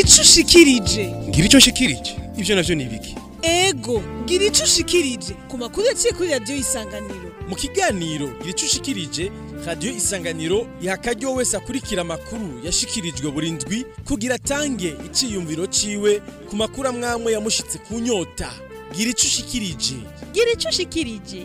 ico ushikirije ngira icyo nshikirije ibyo navyo ni ibiki ego gira ico ushikirije ku makuru yaciye kuri radiyo isanganiro mu kiganiro gira icyo ushikirije radiyo isanganiro iha akaryo wese akurikira amakuru yashikirijwe buri ndwi kugira atange iciyumviro ciwe ku makuru amwamwe yamushitse ku nyota gira ico ushikirije gira ico ushikirije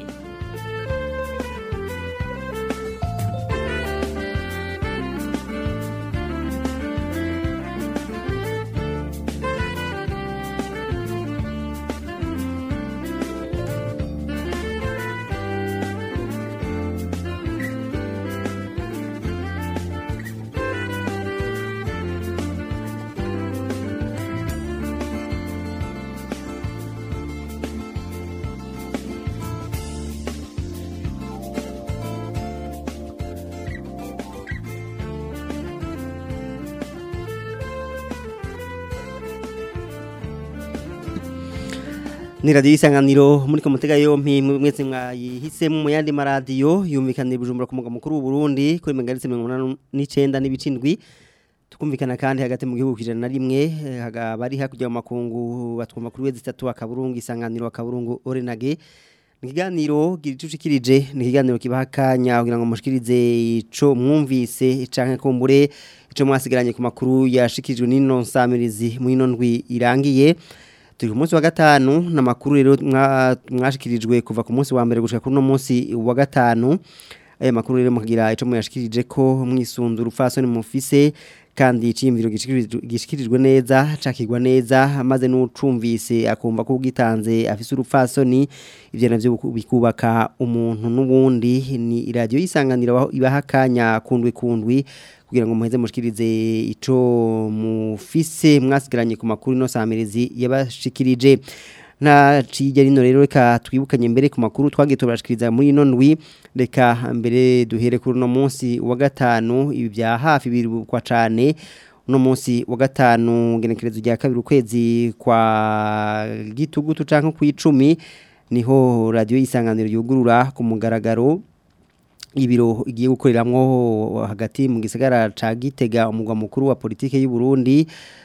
ni radiyo isanganiro muri komutega yompi mwese mwayihisemo mu yandi maradiyo yumvikanira bujumbura ku mugwa mukuru w'uburundi kuri megaritse mirongo inani n'icyenda n'ibicindwi tukumvikana kandi hagati mu gihugu ijana na rimwe bari hakurya mu makungu batwumva kuri wezi itatu akaburungu isanganiro akaburungu orenage ni ikiganiro gicucikirije ni ikiganiro kibaha akanya kugira ngo mushikirize ico mwumvise canke kumbure ico mwasigaranye ku makuru yashikirijwe n'ino nsamirizi mu ino ndwi irangiye turi ku munsi wa gatanu n'amakuru rero mwashikirijwe kuva ku munsi wa mbere gushika kuri uno munsi wa gatanu aya makuru rero mukagira ico muyashikirije ko mwisunzu urupfasoni mufise kandi iciyumviro gishikirijwe neza cakigwa neza maze n'ucumvise akumva ko ugitanze afise urupfasoni ivyo navyo bikubaka umuntu n'ubundi ni radio yisanganira ibaha akanya kundwi kundwi kugira ngo muheze mushikirize ico mufise mwasigaranye ku makuru no samerezi yabashikirije na cijya rino rero reka twibukanye mbere ku makuru twagiye turashikiriza muri ino ndwi reka mbere duhere kuri uno munsi wa gatanu ibi bya hafi birukwa cyane uno munsi wa gatanu genekerezo rya kabiri ukwezi kwa gitugutu canke ku icumi niho radio yisanganiro yugurura ku mugaragaro ibiro igiye gukoreramwo hagati mu gisagara ca Gitega umugwa mukuru wa politike y'u Burundi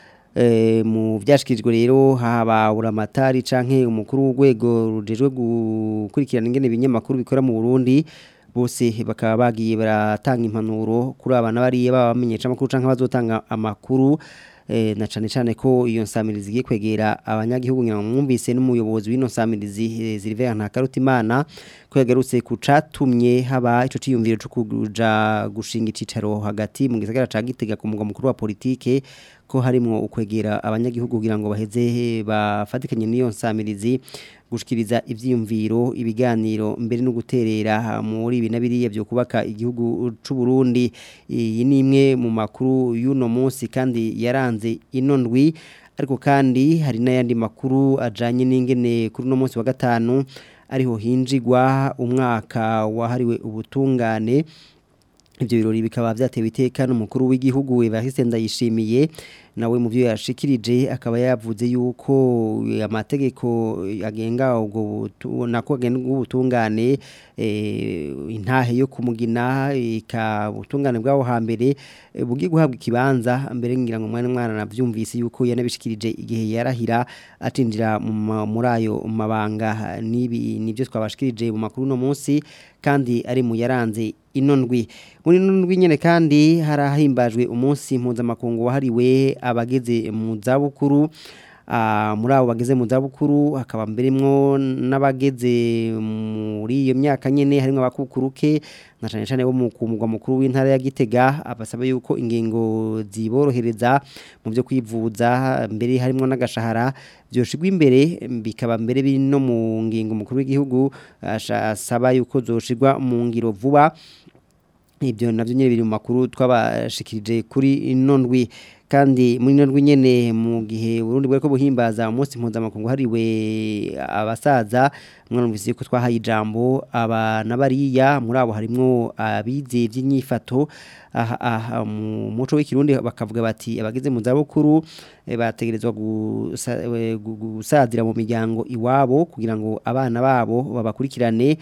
mu byashikirijwe rero haba uramatari canke umukuru w'urwego rujejwe gukurikirana ingene ibinyamakuru bikora mu Burundi bose bakaba bagiye baratanga impanuro kuri abana bariye babamenyesha amakuru canke bazotanga amakuru na cane cane ko iyo nsamirizi igiye kwegera abanyagihugu ngira mwumvise n'umuyobozi w'ino nsamirizi Silver Ntakarutimana ko yagarutse ku catumye haba ico ciyumviro cyo kuja gushinga icicaro hagati mu gisagara ca Gitega ku mugwa mukuru wa politike ko harimwo ukwegera abanyagihugu kugira ngo baheze bafatikanye n'iyo nsamirizi gushikiriza ivyiyumviro ibiganiro mbere no guterera muri ibi nabiriye byo kubaka igihugu c'u Burundi iyi ni imwe mu makuru y'uno munsi kandi yaranze ino ndwi ariko kandi hari n'ayandi makuru ajanye n'ingene kuri uno munsi wa gatanu ariho hinjigwa umwaka wahariwe ubutungane ibyo birori bikaba byatewe iteka n'umukuru w'igihugu Evariste Ndayishimiye nawe mu byo yashikirije akaba yavuze yuko amategeko agenga ubwo nako agenga ubutungane intahe yo kumugina ikabutungane bwaho hambere bugiye guhabwa ikibanza mbere ngira ngo mwana mwana navyumvise yuko yanabishikirije igihe yarahira atinjira muri ayo mabanga nibi nivyo twabashikirije mu makuru no munsi kandi ari mu yaranze ino ndwi muri ino ndwi nyene kandi harahimbajwe umunsi mpuzamakungu wahariwe abageze mu zabukuru muri abo bageze mu zabukuru hakaba mberemwo n'abageze muri iyo myaka nyene harimo abakukuruke na cyane cyane bo mu kumugwa mukuru w'intara ya Gitega abasaba yuko ingingo ziborohereza mu byo kwivuza mbere harimo n'agashahara byoshigwa imbere bikaba mbere biri no mu ngingo mukuru w'igihugu asaba yuko zoshigwa mu ngiro vuba ibyo navyo nyene biri mu makuru twabashikirije kuri ino ndwi kandi muri ino ndwi nyene mu gihe Burundi bwari ko buhimbaza umunsi mpuzamakungu hariwe abasaza mwarumvise ko twahaye ijambo abana bariya muri abo harimwo abize by'inyifato aha mu muco w'ikirundi bakavuga bati abageze mu zabukuru bategerezwa gusazira mu miryango iwabo kugira ngo abana babo babakurikirane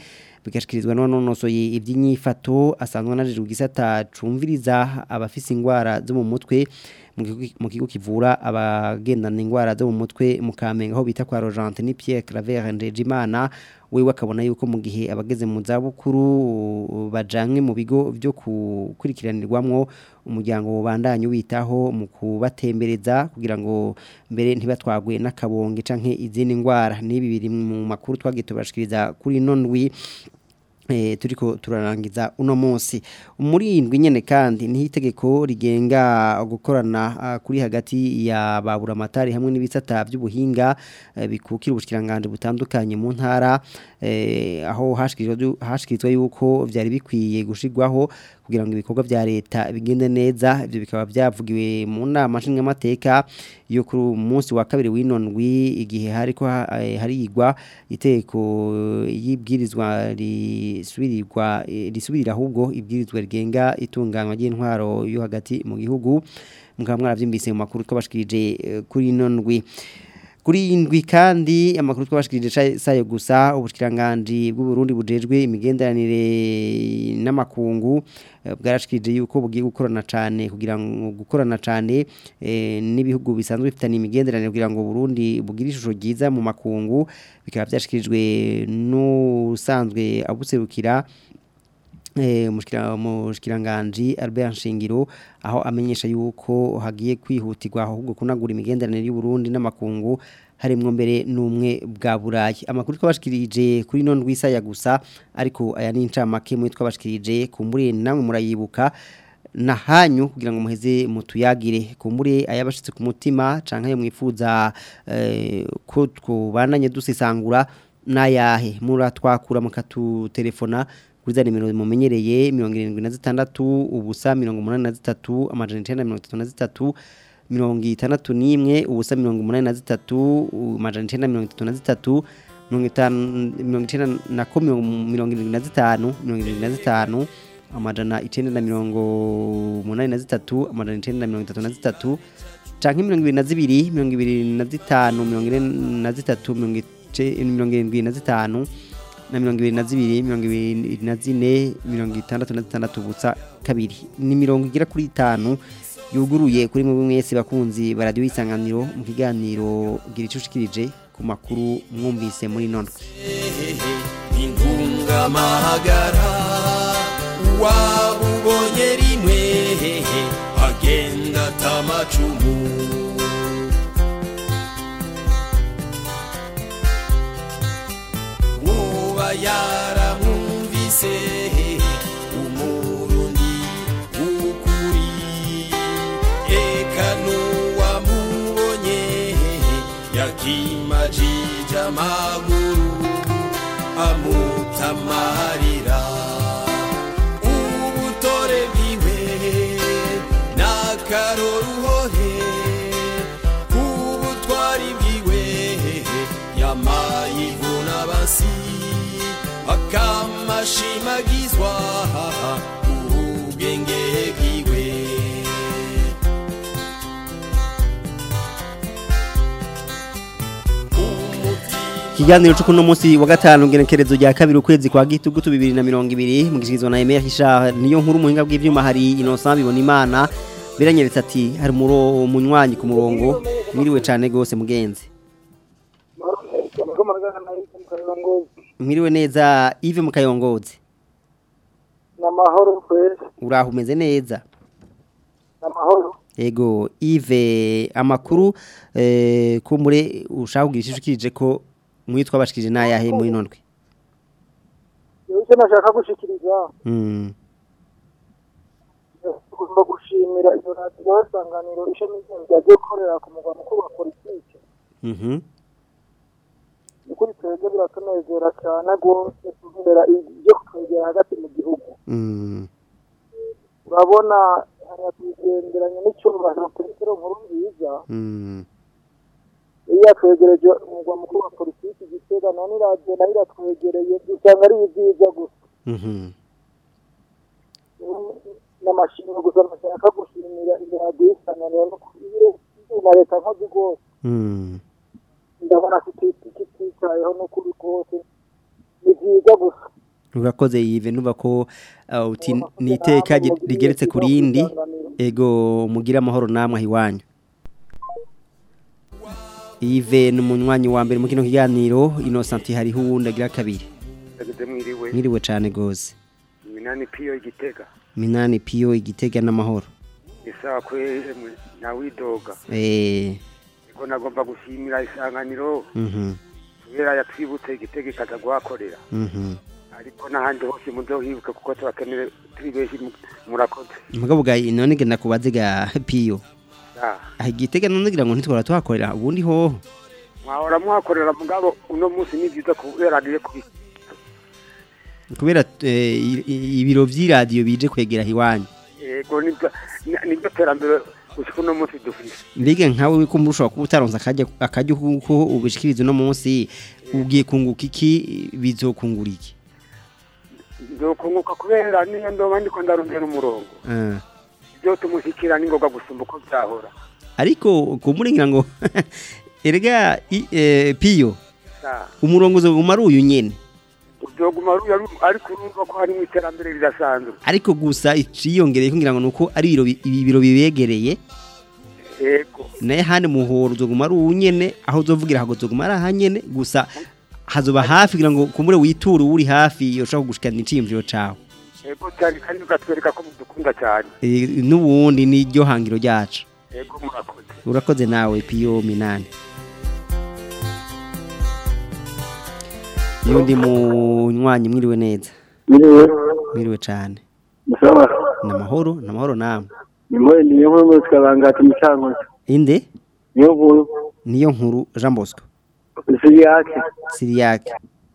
bigashikirizwa n'unonosoye iby'inyifato asanzwe anajejwe igisata cumviriza abafise ingwara zo mu mutwe mu kigo- mu kigo kivura abagendana ingwara zo mu mutwe mu Kamenge aho bita kwa Rogente ni Pierre Claver Ndejimana wewe akabona yuko mu gihe abageze mu zabukuru bajanwe mu bigo byo gukurikiranirwamwo umuryango ubandanye witaho mu kubatembereza kugira ngo mbere ntibatwagwe n'akabonge canke izindi ngwara nibi biri mu makuru twagiye tubashikiriza kuri nondwi eh turiko turarangiza uno munsi umurindwi nyene kandi ni itegeko rigenga gukorana ah, kuri hagati ya babura amatari hamwe n'ibisata by'ubuhinga eh, bikukira ubushikiranganje butandukanye mu ntara eh, aho hashikirizwa hashikirizwa yuko vyari bikwiye gushigwaho kugira ngo ibikorwa vya leta bigende neza ivyo bikaba byavugiwe mu nama nshingamateka yo kuri uyu munsi wa kabiri w'inondwi igihe hariko ha- eh, harigwa iteko y'ibwirizwa risubirirwa eh, risubirira ahubwo ibwirizwa rigenga itunganywa ry'intwaro yo hagati mu gihugu mukaba mwaravyumvise mu makuru twabashikirije eh, kuri ino ndwi kuri indwi kandi amakuru twabashikirije sa- sayo gusa ubushikiranganje bw'u Burundi bujejwe imigenderanire n'amakungu eh, bwarashikirije yuko bugiye gukorana cane kugira ngo gukorana cane eh, n'ibihugu bisanzwe bifitanye imigenderanire kugira ngo Burundi bugire ishusho ryiza mu makungu bikaba byashikirijwe n'usanzwe abuserukira eh mushikira mushikiranganje Albert Nshingiro aho amenyesha yuko hagiye kwihutirwa ahubwo kunagura imigenderanire y'u Burundi n'amakungu harimwo mbere n'umwe bwa burayi amakuru twabashikirije kuri none rwisaya gusa ariko aya ni incamake mu twabashikirije kumbure namwe murayibuka na hanyu kugira ngo muheze mutuyagire kumbure ayabashitse ku mutima canke ayo mwifuza eh, ko twubandanye dusesangura nayahe muratwakura mukatutelefona kuri za nimero mumenyereye mirongo irindwi na zitandatu ubusa mirongo umunani na zitatu amajana icenda mirongo itatu na zitatu mirongo itandatu n'imwe ubusa mirongo umunani na zitatu amajana icenda mirongo itatu na zitatu mirongo itanu mirongo icenda na ko mirongo mirongo irindwi na zitanu mirongo irindwi na zitanu amajana icenda na mirongo umunani na zitatu amajana icenda na mirongo itatu na zitatu canke mirongo ibiri na zibiri mirongo ibiri na zitanu mirongo ine na zitatu mirongo ice- mirongo irindwi na zitanu na mirongo ibiri na zibiri mirongo ibiri na zine mirongo itandatu na zitandatu ubusa kabiri ni mirongo igera kuri itanu yuguruye kuri mwe mwese bakunzi ba radiyo y'isanganiro mu kiganiro gira icyo ushikirije ku makuru mwumvise muri none intungamahagara wabubonye rimwe agenda atamacumu uba yaramwumvise umurundi w'ukuri eka n'uwamubonye yakimajije amaguru amutamarira ubutore bwiwe n'akaroruhore ubutwari bwiwe yamayivuna basi akamashimagizwa ubwenge bwiwe umutima ikiganiro cyo kuno munsi wa gatanu ngenekerezo rya kabiri ukwezi kwa gitugutu bibiri na mirongo ibiri mugishikirizwa na Emile Hisha niyo nkuru muhinga bw'ivyuma hari Innocent bibona imana biranyeretse ati hari muro umunywanyi ku murongo mwiriwe cane gose mugenzi mwiriwe neza Yves Mukayongozi n'amahoro kwezi uraho umeze neza n'amahoro Ego Yves amakuru eh kumure ushaka kugira ishishikirije ko mwitwa bashikije nayahe muri nondwe yewe icyo nashaka gushikiriza mm tugomba gushimira iyo radiyo y'isanganiro ishami ry'inzu ryagiye gukorera ku mugwa mukuru wa politiki mhm ni kuri twebwe biratunezera cyane rwose kubera ibyo kutwegera hagati mu gihugu mm urabona hariya tugenderanye n'icyubahiro petero nkuru nziza mm iyo yatwegereje umugwa mukuru wa politiki gitega none iradiyo nayo iratwegereye usanga ari ibyiza gusa mhm n'amashimwe gusa nashaka gushimira iyo radiyo y'isanganiro no kubire na leta nkozi rwose mm ndabona kititayeho n'ukuri kose ni byiza gusa urakoze yive nuba ko uh, uti niteka rigeretse ku rindi ego mugira amahoro namwe ahiwanyu yive ni umunywanyi wa mbere mu kino kiganiro innocent hariho uwundi agira kabiri Ageze mwiriwe mwiriwe cyane gose minani piyo igitega minani piyo igitega n'amahoro isaha kwemwe nawidoga eh niko nagomba gushimira isanganiro mhm kubera yatwibutse igitega ikaza guhakorera mhm ariko n'ahandi hose muzohibuke kuko turakeneye turi benshi mu- murakoze mugabo ga none genda kubaze ga piyo Ah, ah igitega none ngira ngo ntitwara tuhakorera ubundi hoho mwahora muhakorera mugabo uno munsi ni byiza kubera agiye kubi kubera eh, i- i- ibiro vy'iradiyo bije kwegera hiwanyu yego nibyo ni- nibyo terambere gushika uno munsi dufise mbega nkawe ko murushaho kuba utaronse akajya akajya kuko ubishikiriza uno munsi ugiye kunguka iki bizokungura iki nzokunguka kubera niyo ndoba ndiko ndarondera umurongo Ah. ibyo tumushyikira ni ngombwa gusumba uko byahora ariko kumurengira ngo erega i- eh, piyo Ah, umurongo uzoguma ari uyu nyene uzoguma ruya ru- ariko urumva ko harimo iterambere ridasanzwe ariko gusa iciyongereye kugira ngo nuko ari ibiro bi- ibi biro bibegereye yego naye handi muhoro uzoguma ari uwu nyene aho uzovugira hago uzoguma ari aha nyene gusa hazoba hafi kugira ngo kumure witure uri hafi yoshobora kugushikana iciyumviro cawe yego cyane kandi ukatwereka ko mudukunda cyane Eh, n'ubundi ni ryo hangiro ryacu yego murakoze urakoze nawe piyo minani yundi munywanyi mwiriwe neza Miriwe, mwiriwe cane musawa, namahoro namahoro namwe nimwe niyo nkuru mu tukabangata imicango. inde Niyo nkuru, niyo nkuru Jean Bosco isi yake. Siriyak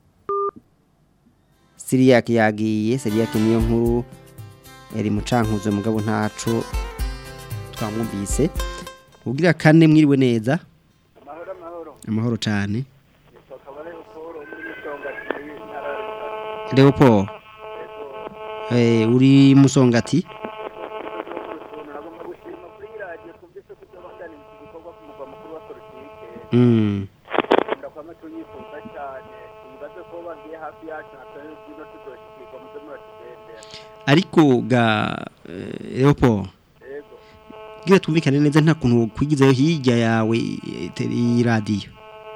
Siriyak yagiye Siriyak niyo nkuru yari mucankuzo mugabo ntaco twamwumvise ugira kane mwiriwe neza amahoro cane Leopold eh uri musongati Mm. ariko ga eh, Leopold gira twumvikane neza nta kuntu kwigizayo hirya yawe eh, te- iyi radio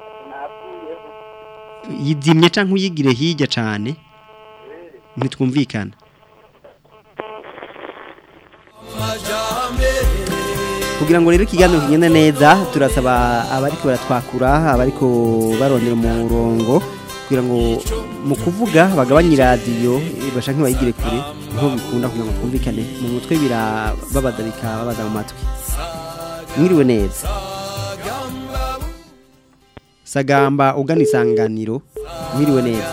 yizimye canke uyigire hirya cane ntitwumvikana kugira ngo rero ikiganiro kigende neza turasaba abariko baratwakura abariko barondera umurongo kugira ngo mu kuvuga bagabanye iradiyo bashaka bayigire kure niho bikunda kugira ngo twumvikane mu mutwe birababaza bikababaza mu matwi mwiriwe neza sagamba ugana isanganiro mwiriwe neza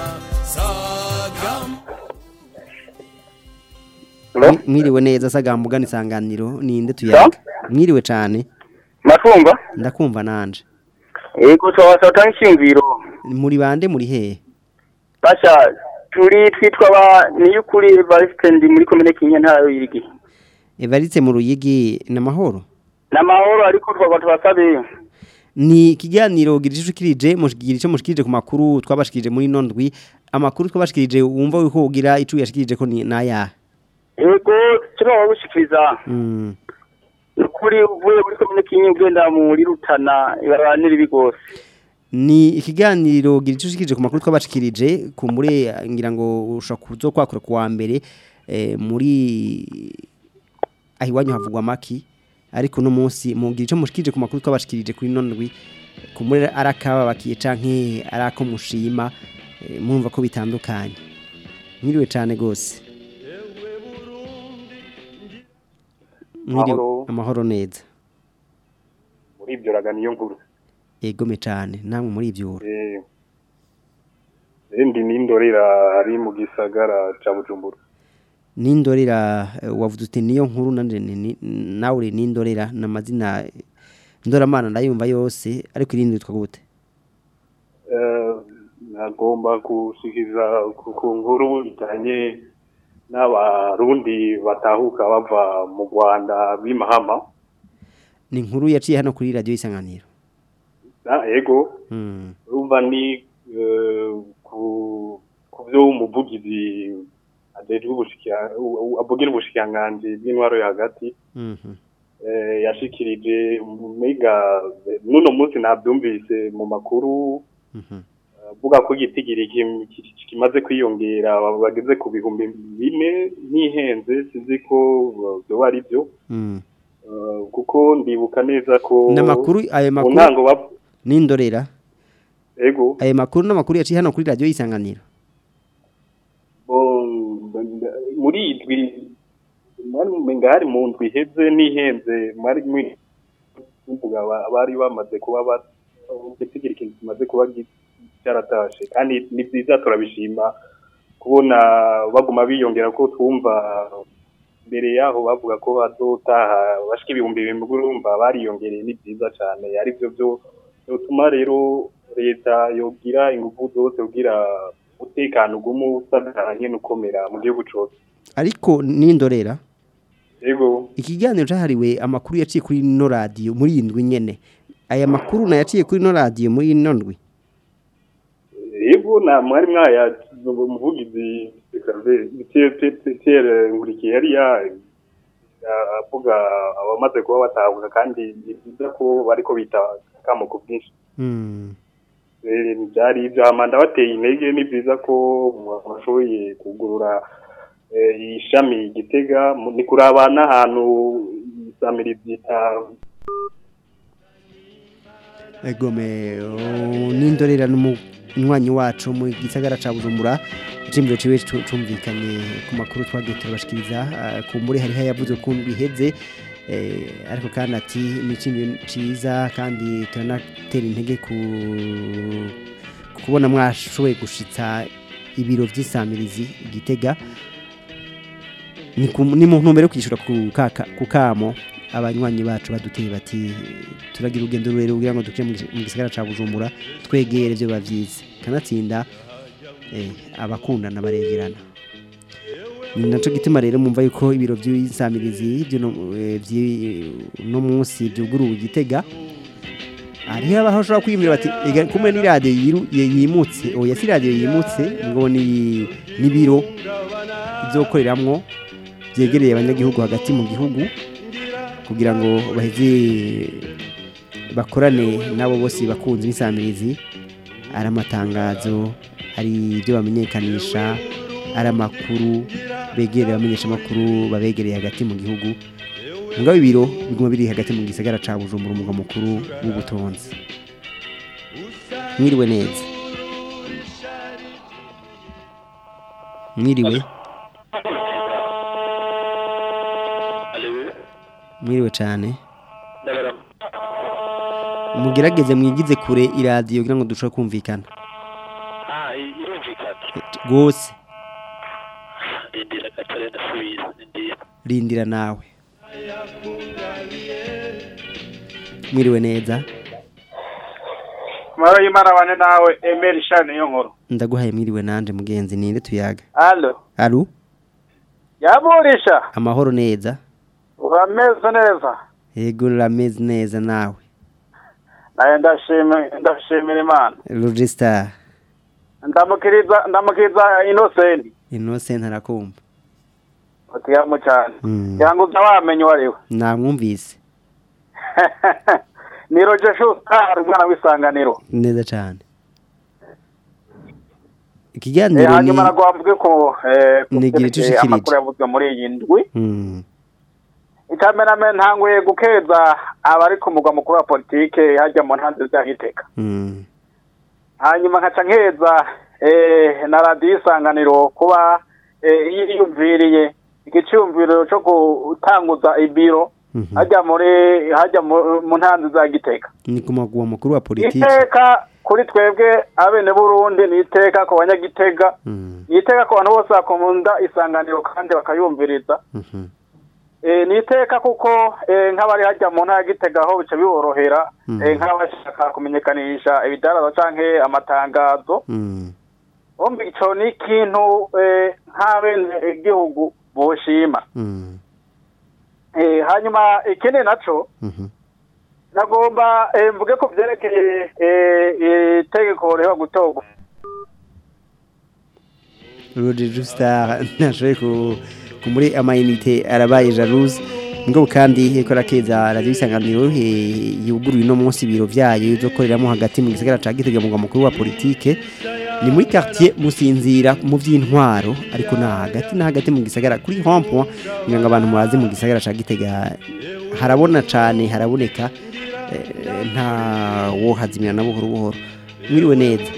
Mwi- mwiriwe neza sagamba ugana isanganiro ninde tuyaga mwiriwe cane Matumba, ndakumva nanje ego twabasata nshingiro. muri bande muri hehe Basha, turi twitwa ba niyukuri Valstendi muri komine Kinya ntara y'irigi. evaritse mu ruyigi n'amahoro Namahoro ariko twaba twasabe. ni ikiganiro girishikirije mushikirije ico mushikirije ku makuru twabashikirije muri nondwi amakuru twabashikirije wumva yuko ugira ico yashikirije ko ni naya Ego, kino wagushikiriza. mm. Ukuri uvuye muri komine Kinya ugenda muri Rutana ibaranira ibigose. ni ikiganiro girishikirije ku makuru twabashikirije ku muri ngira ngo ushaka kuzokwakura ku wa mbere eh, muri ahiwanyu havugwa maki ariko no munsi mugira ico mushikirije ku makuru twabashikirije kuri nondwi ku muri arakaba bakiye canke arako mushima eh, murumva ko bitandukanye mwiriwe cane gose Mwiriwe Amahoro. amahoro neza muri ibyo raga niyo nkuru egome cane namwe muri ivyo Eh, ndi n'indorera ari mu gisagara ca bujumbura nindorera eh, wavuze uti niyo nkuru nanje ni- ni- nawe uri nindorera n'amazina ndoramana ndayumva yose ariko irindi witwa gute Eh, nagomba gushikiriza ku ku nkuru bijanye n'abarundi batahuka bava mu rwanda b'imahama ni inkuru yaciye hano kuri radiyo isanganiro na ego Mm, urumva ni eh, ku ku ku byo umuvugizi ajejwe ubushikira avugira ubushikiranganji bw'intwaro yo hagati Mhm. eh, yashikirije mega nuno munsi nabyumvise mu makuru Mhm. avuga ko igitigiri kim- ki- kimaze kwiyongera bageze ku bihumbi bine ntihenze sinzi ko byoba ari byo Mm. Eh, kuko ndibuka neza ko N'amakuru ayo mu makuru ntango bap- n'indorera ego ayo makuru n'amakuru yaciye hano kuri radio isanganiro bo- muri idwi mwari mumenga hari mu ndwi iheze n'ihenze mwari mwi- muvuga ba- bari bamaze kuba ba- igitigiri kimaze kuba gi- cyaratashe kandi ni byiza turabishima kubona baguma biyongera ko twumva mbere yaho bavuga ko bazotaha bashika ibihumbi bibiri urumva bariyongereye ni byiza cyane ari byo byo bituma rero leta yogira ingufu zose kugira umutekano ugumu usaganye n'ukomera mu gihugu cyose ariko n'indorera yego ikiganiro cyahariwe amakuru yaciye kuri ino radio muri iyi ndwi nyene aya makuru nayaciye kuri ino radio muri ino ndwi yego na mwari mwaya umuvugizi Pierre Nkurikiye yari ya ya- avuga abamaze kuba batahuka kandi ni byiza ko bariko bita kamo ku bwinshi Mm. Eh, byari ibyo amanda bateye intege ni byiza ko bashoboye kugurura eh, ishami gitega mu- ni kuraba n'ahantu isamiri byita egome oh, n'indorera n'umunywanyi wacu mu gisagara ca Bujumbura icimbiro ciwe cu- cumvikanye ku makuru twagiye turabashikiriza ah, ku muri hari hayavuze ko biheze eh, ariko kandi ati ni icimbiro ciza kandi turanatera intege ku ku kubona mwashoboye gushitsa ibiro vy'isamirizi igitega ni ku- ni mu ntumbero yo kwishura ku kaka- ku kamo abanywanyi bacu baduteye bati turagira urugendo rurerure kugira ngo dukire mu gis- mu gisagara ca Bujumbura twegere byo bavyize kanatsinda eh, abakundana baregerana ni naco gituma rero mumva yuko ibiro by'insamirizi by'uno eh, vy'i- uno munsi byuguruwe igitega hariho abaho bashobora kwiyumvira bati "Ega, kumwe ni radiyo yiru- ye- yimutse oya si radiyo yimutse ngo ni n'ibiro izokoreramwo byegereye abanyagihugu hagati mu gihugu kugira ngo baheze bakorane nabo bose bakunze insamirizi ari amatangazo ari ibyo bamenyekanisha ari amakuru begereye abamenyesha amakuru babegereye hagati mu gihugu ngabo ibiro biguma biri hagati mu gisagara ca Bujumbura umugwa mukuru w'ubutonzi mwiriwe neza mwiriwe mwiriwe cyane mugerageze mwigize kure iradiyo kugira ngo dushobore kumvikana rwose rindira gatare ndasubiza rindira rindira nawe mwiriwe neza mara y'imana bane nawe emeri shani yo nkuru ndaguhaye mwiriwe nanje mugenzi ninde tuyaga alo aru yaburisha amahoro neza urameze neza yego urameze neza nawe naye ndashima ndashimira imana registar ndamukiriza ndamukiriza inosenti innocent arakumva utiyamu cyane Mm. kugira ngo uza wamenye uwo ari we namwumvise ni roje shustar umwana w'isanganiro neza cyane Eh, ikiganiro ni hanyuma nagomba ko eh, ku Ni igihe byerekeye cy'ushikirije. amakuru yavuzwe muri iyi ndwi Mm, icamename ntanguye gukeza abari ku mugwa mukuru wa politike hajya mu ntanzi zahiteka mm, hanyuma nkaca nkeza eh, na radiyo isanganiro kuba eh, yiyumviriye igiciyumviro cyo gutanguza ibiro mhm. hajya muri hajya mu- mu ntanzi za giteka ni ku maguru makuru wa politiki iteka kuri twebwe abene burundi ni iteka ku banyagitega Mm, ni iteka ku bantu bose bakunda isanganiro kandi bakayumviriza mhm, Eh, ni iteka kuko eh, nk'abari hajya mu ntara ya gitega aho bica biborohera Mhm. eh, nk'abashaka kumenyekanisha ibidaraza canke amatangazo mm, bombi ico ni ikintu eh, nk'abene igihugu boshima mm, Eh, hanyuma ikindi naco mhm. nagomba eh, mvuge ko vyerekeye eh, itegeko riho gutorwa Roger Justar nashoboye ku kumuri amayinite arabaye jalouse ngo kandi eko rakeza radio isanganiro eh, yuguruye no munsi biro vyayo izokoreramo hagati mu gisagara ca Gitega mu mukuru wa politique ni muri quartier musinzira mu vy'intwaro ariko na hagati na hagati mu gisagara kuri rond-point kugira ngo abantu murazi mu gisagara ca Gitega harabona cane haraboneka eh, nta wo hazimira na buhoro buhoro mwiriwe neza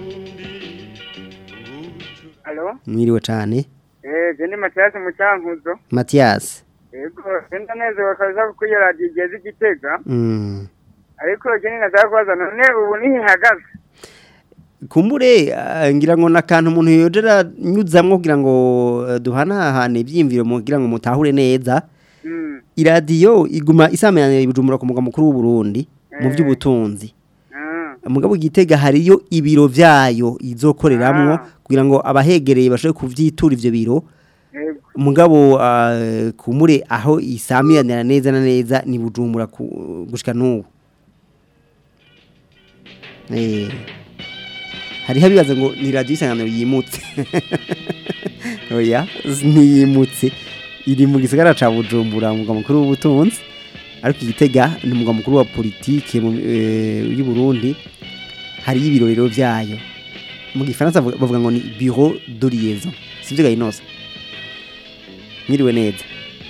Alo? mwiriwe cane Eh, je ni Mathias Mucankuzo. Mathias Yego, senda neza bakaza kuko iyo radio igeze igitega. mm. Ariko je ni naza kubaza none ubu ni hagaze. kumbure ah, ngira ngo nakantu umuntu yojera nyuzamwo kugira ngo eh, duhanahane ivyimviro mu kugira ngo mutahure neza Mm. iradiyo iguma isamenyanira ibijumbura ku mugwa mukuru w'u Burundi mu by'ubutunzi Ah. mugabo igitega hariyo ibiro vyayo izokoreramwo kugira ngo abahegereye bashobore kuvyitura ivyo biro Yego. mugabo ah, kumure aho isamiranira neza na neza ni bujumbura ku- gushika n'ubu eh hariho abibaza ngo ni radiyo isanganiro yimutse oya ntiyimutse iri mu gisagara ca bujumbura umugwa mukuru w'ubutunzi ariko igitega ni umugwa mukuru wa politike mu- eh, y'u Burundi hariyo ibiro rero vyayo mu gifaransa bavuga bavuga ngo ni bureau de liaison sivyo gayinosa mwiriwe neza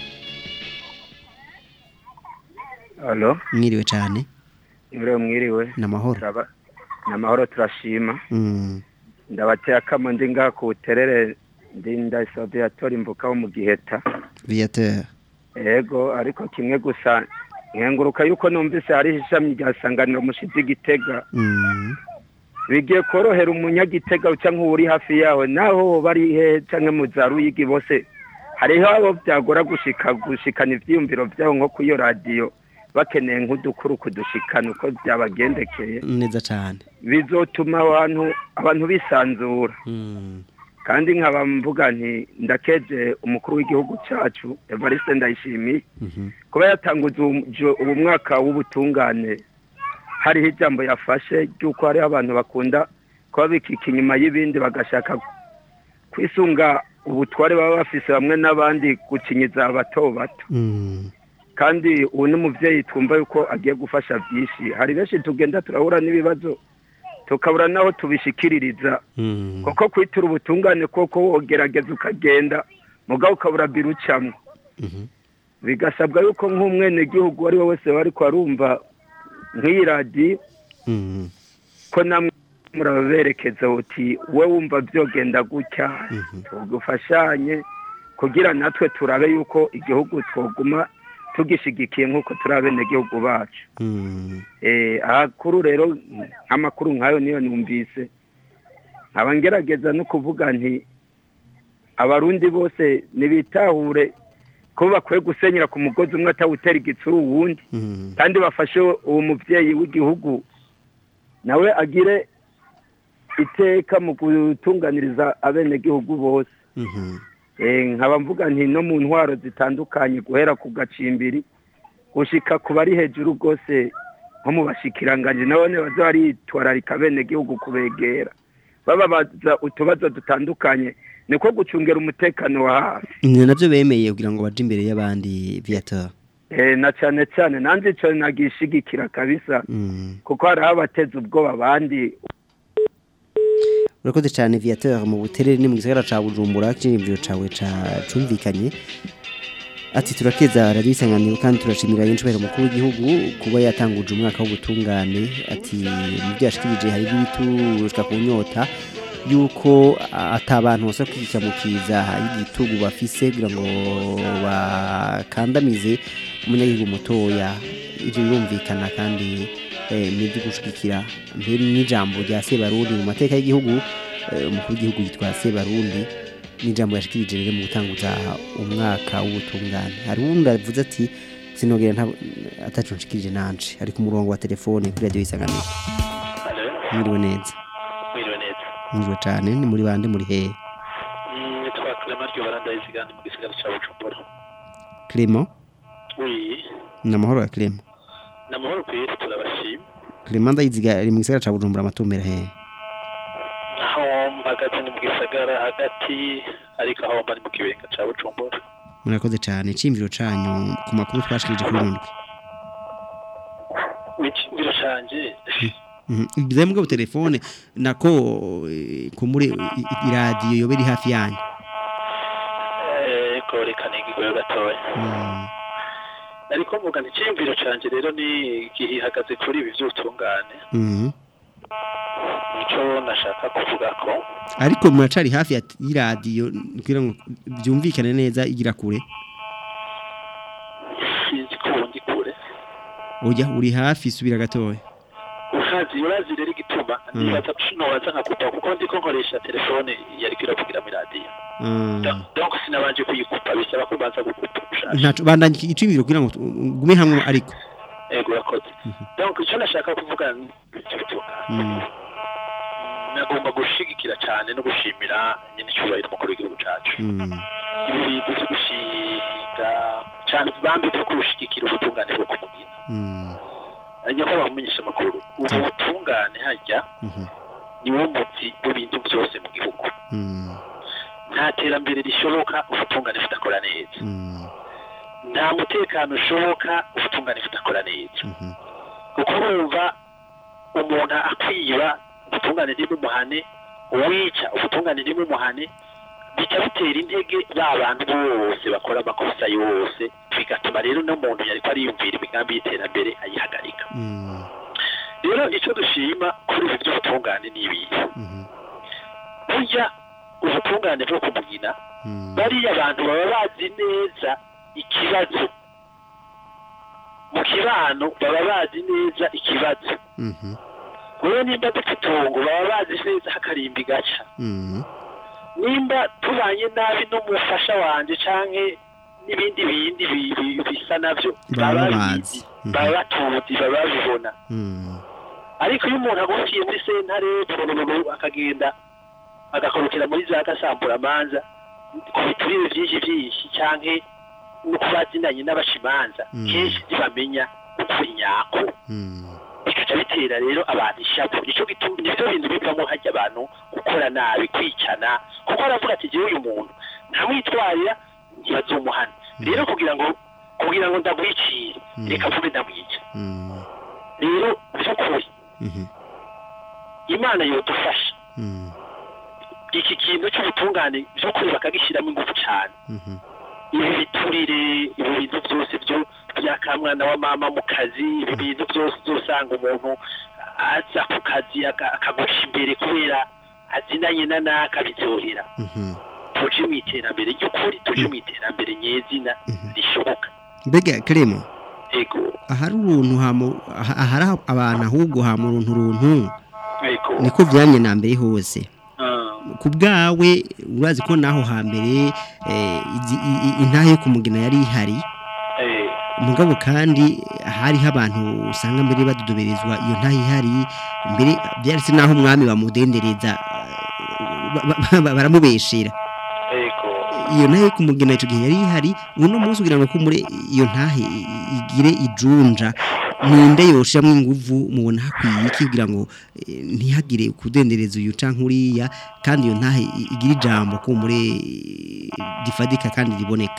Alo, mwiriwe cane mwiriwe mwiriwe. Namahoro. Turaba- Namahoro turashima. mm. Ndabateye akamo ndi ngaha ku buterere ndi ndasabye atora imvuka wo mu giheta. viateur Ego, ariko kimwe gusa nkenguruka yuko numvise hari ishami rya sanganiro mushizi igitega. mm. Bigiye korohera umunyagitega uca nk'uri hafi yawe naho bari he canke mu za ruyigi bose. Hariho abo byagora gushika gushikana ivyiyumviro vyabo nko kuyo radio bakeneye nk'udukuru kudushikana uko byabagendekeye. neza cane bizotuma abantu abantu bisanzura mm. kandi nkaba mvuga nti ndakeje umukuru w'igihugu cacu Evariste Ndayishimiye Mhm. kuba yatanguze ubu- jo- ubu mwaka w'ubutungane hariho ijambo yafashe ry'uko hariho abantu bakunda kuba bikika inyuma y'ibindi bagashaka kwisunga ubutware baba bafise bamwe n'abandi gucinyiza abato bato Mm. kandi ubu ni umubyeyi twumva yuko agiye gufasha byinshi hari benshi tugenda turahura n'ibibazo tukabura n'aho tubishikiririza Mm. kuko kwitura ubutungane koko wogerageza ukagenda mugabo ukabura biro ucamwo Mhm. bigasabwa yuko nk'umwenegihugu uwo ari we wese wari arumva nk'iyi radiyo Mm. ko namwe muraberekeza uti we wumva byogenda gutya tugufashanye kugira natwe turabe yuko igihugu twoguma tugishigikiye nk'uko turi abenegihugu bacu Mm. eh akuru rero amakuru nkayo niyo numvise nkaba ngerageza no kuvuga nti abarundi bose nibitahure ko bakwiye gusenyera ku mugozi umwe atawutera igitsuru uwundi Mm. kandi bafashe uwo muvyeyi w'igihugu nawe agire iteka mu gutunganiriza abenegihugu bose Mhm. Eh, nkaba mvuga nti no mu ntwaro zitandukanye guhera ku gacimbiri gushika ku bari hejuru rwose nko mu bashikiranganje nabone baza baritwararika bene gihugu kubegera bababaza utubazo dutandukanye niko gucungera umutekano wa hafi ni navyo bemeye kugira ngo baje imbere y'abandi viateur eh, na cane cane nanje ico nagishigikira kabisa Mm. kuko hariho abateza ubwoba abandi urakoze cyane viateur mu buterere ni mu gisagara ca bujumbura cy'imviro cawe ca cumvikanye ati turakeza radio isanganiro kandi turashimira y'inshobera mukuru w'igihugu kuba yatanguje umwaka w'ubutungane ati mu byo yashikirije hari ibiturushka ku nyota yuko atabantu bose kwikamukiza y'igitugu bafise kugira ngo bakandamize umunyagihugu mutoya ivyo birumvikana kandi eh, nibyo gushigikira mbere n'ijambo rya Sebarundi mu mateka y'igihugu eh, umukuru w'igihugu yitwa Sebarundi n'ijambo yashikirije rero mu gutanguza umwaka w'ubutungane hari uwundi avuze ati sinogera nta atacu nshikirije nanje ari ku murongo wa telefone kuri radio isanganiro mwiriwe neza mwiriwe neza mwiriwe cyane ni muri bande muri hehe Mm, nitwa Clement ryo barandayizigana mu gisigara ca Bujumbura Clement oui ni amahoro ya Clement namahoro kweri turabashima Clement ndayiziga ari mu gisagara ca Bujumbura amatumbera hehe aho mpagaze ni mu gisagara hagati ariko aho mba ni mu kibenga ca bujumbura murakoze cyane iciyumviro canyu ku makuru twashikirije kuri rundwi ikingiro canje bize mbwa telefone nako eh, ko muri i- i- iradiyo yobe iri hafi yanyu eko reka nigigoyo gatoya Mm, ariko mvuga nti iciyumviro canje rero ni gihagaze kuri ibi vy'ubutungane mhm. nico nashaka kuvuga ko ariko muracari hafi ya- y'iradiyo kugira ngo byumvikane neza igira kure sinzi ko ubu ndi kure ujya uri hafi subira gatoya urazi urazi rero igituma Mm. nibaza nobaza nkakupa kuko ndiko nkoresha telefone yariko iravugira muri radiyo Mm. donc sinabanje kuyikupa bisaba ko ubanza gukupa ushaka ntaco bandanye iciyumviro kugira ngo tu- gume hamwe ariko ego urakoze donc icyo nashaka kuvuga ni icyo bitungane Mm, nagomba gushigikira cyane no gushimira nyine icyubahiro umukuru w'igihugu cyacu mm, ibi bintu byo gushinga cyane bambi byo kurushigikira ubutungane bwo kumugina mm, nyako bamumenyesha amakuru ubu butungane hajya mhm, niwo muti w'ibintu byose mu gihugu mm, nta terambere rishoboka ubutungane budakora neza mm, nta mutekano ushoboka ubutungane budakora neza mhm, kuko urumva umuntu akwiba ubutungane ntibumuhane uwica ubutungane ntibumuhane bica bitera intege ba bantu bose bakora amakosa yose bigatuma rero n'umuntu yariko ariyumvira imigambi y'iterambere ayihagarika mm, rero icyo dushima kuri ibi by'ubutungane ni ibihe mhm, burya ubutungane bwo kumugina mm, bariya abantu baba bazi neza ikibazo mu kibano baba bazi neza ikibazo mhm, wowe nimba dufite itongo baba bazi neza hakarimbi gaca mhm, nimba tubanye nabi n'umufasha wanje canke n'ibindi bindi bi- bi- bisa navyo Baba baba bazi. bizi baba batuzi baba babibona mm, ariko iyo umuntu agufiye muri sentare burururu akagenda agakorokera muri za gasamburamanza ku biturire vyinshi vyinshi canke no kuba azinanye n'abashimanza Mm. kenshi ntibamenya ukuri nyako mm, bikaca bitera rero abantu ishavu nico gituma nivyo bintu bivamo harya abantu gukora nabi kwicana kuko aravuga ati jewe uyu muntu ntamwitwarira ntibazomuhana rero kugira ngo kugira ngo ndamwicire Mm. reka mvuge ndamwica mm, rero vy'ukuri mhm, imana yodufasha mm, iki kintu cy'ubutungane by'ukuri bakagishyiramo ingufu cyane mhm, ibi biturire ibi bintu byose byo byakamwana wa mama mu kazi ibi bintu byose uzosanga umuntu aza ku kazi aka- akagusha imbere kubera azinanye na naka biryohera mhm. tuje mu iterambere ry'ukuri tuje mu iterambere nyezina rishoboka mbega karemo ego ahari uruntu hamu aha- ahari abantu ahubwo hamu uruntu uruntu ego niko vyamye na mbere hose Ah, ku bwawe urazi ko naho hambere eh, izi- i- i- intahe yo kumugina yari ihari eh, mugabo kandi hariho abantu usanga mbere badudoberezwa iyo ntahe ihari mbere byaretse naho umwami bamudendereza eh, ba- ba- ba- baramubeshera ego iyo ntahe yo kumugina icyo gihe yari ihari uno munsi kugira ngo kumure iyo ntahe i- i- igire ijunja ninde yoshiramo inguvu mubona hakwiye iki kugira ngo eh, ntihagire kudendereza uyu canke uriya kandi iyo ntahe i- igire ijambo kumure eh, rifadika kandi riboneka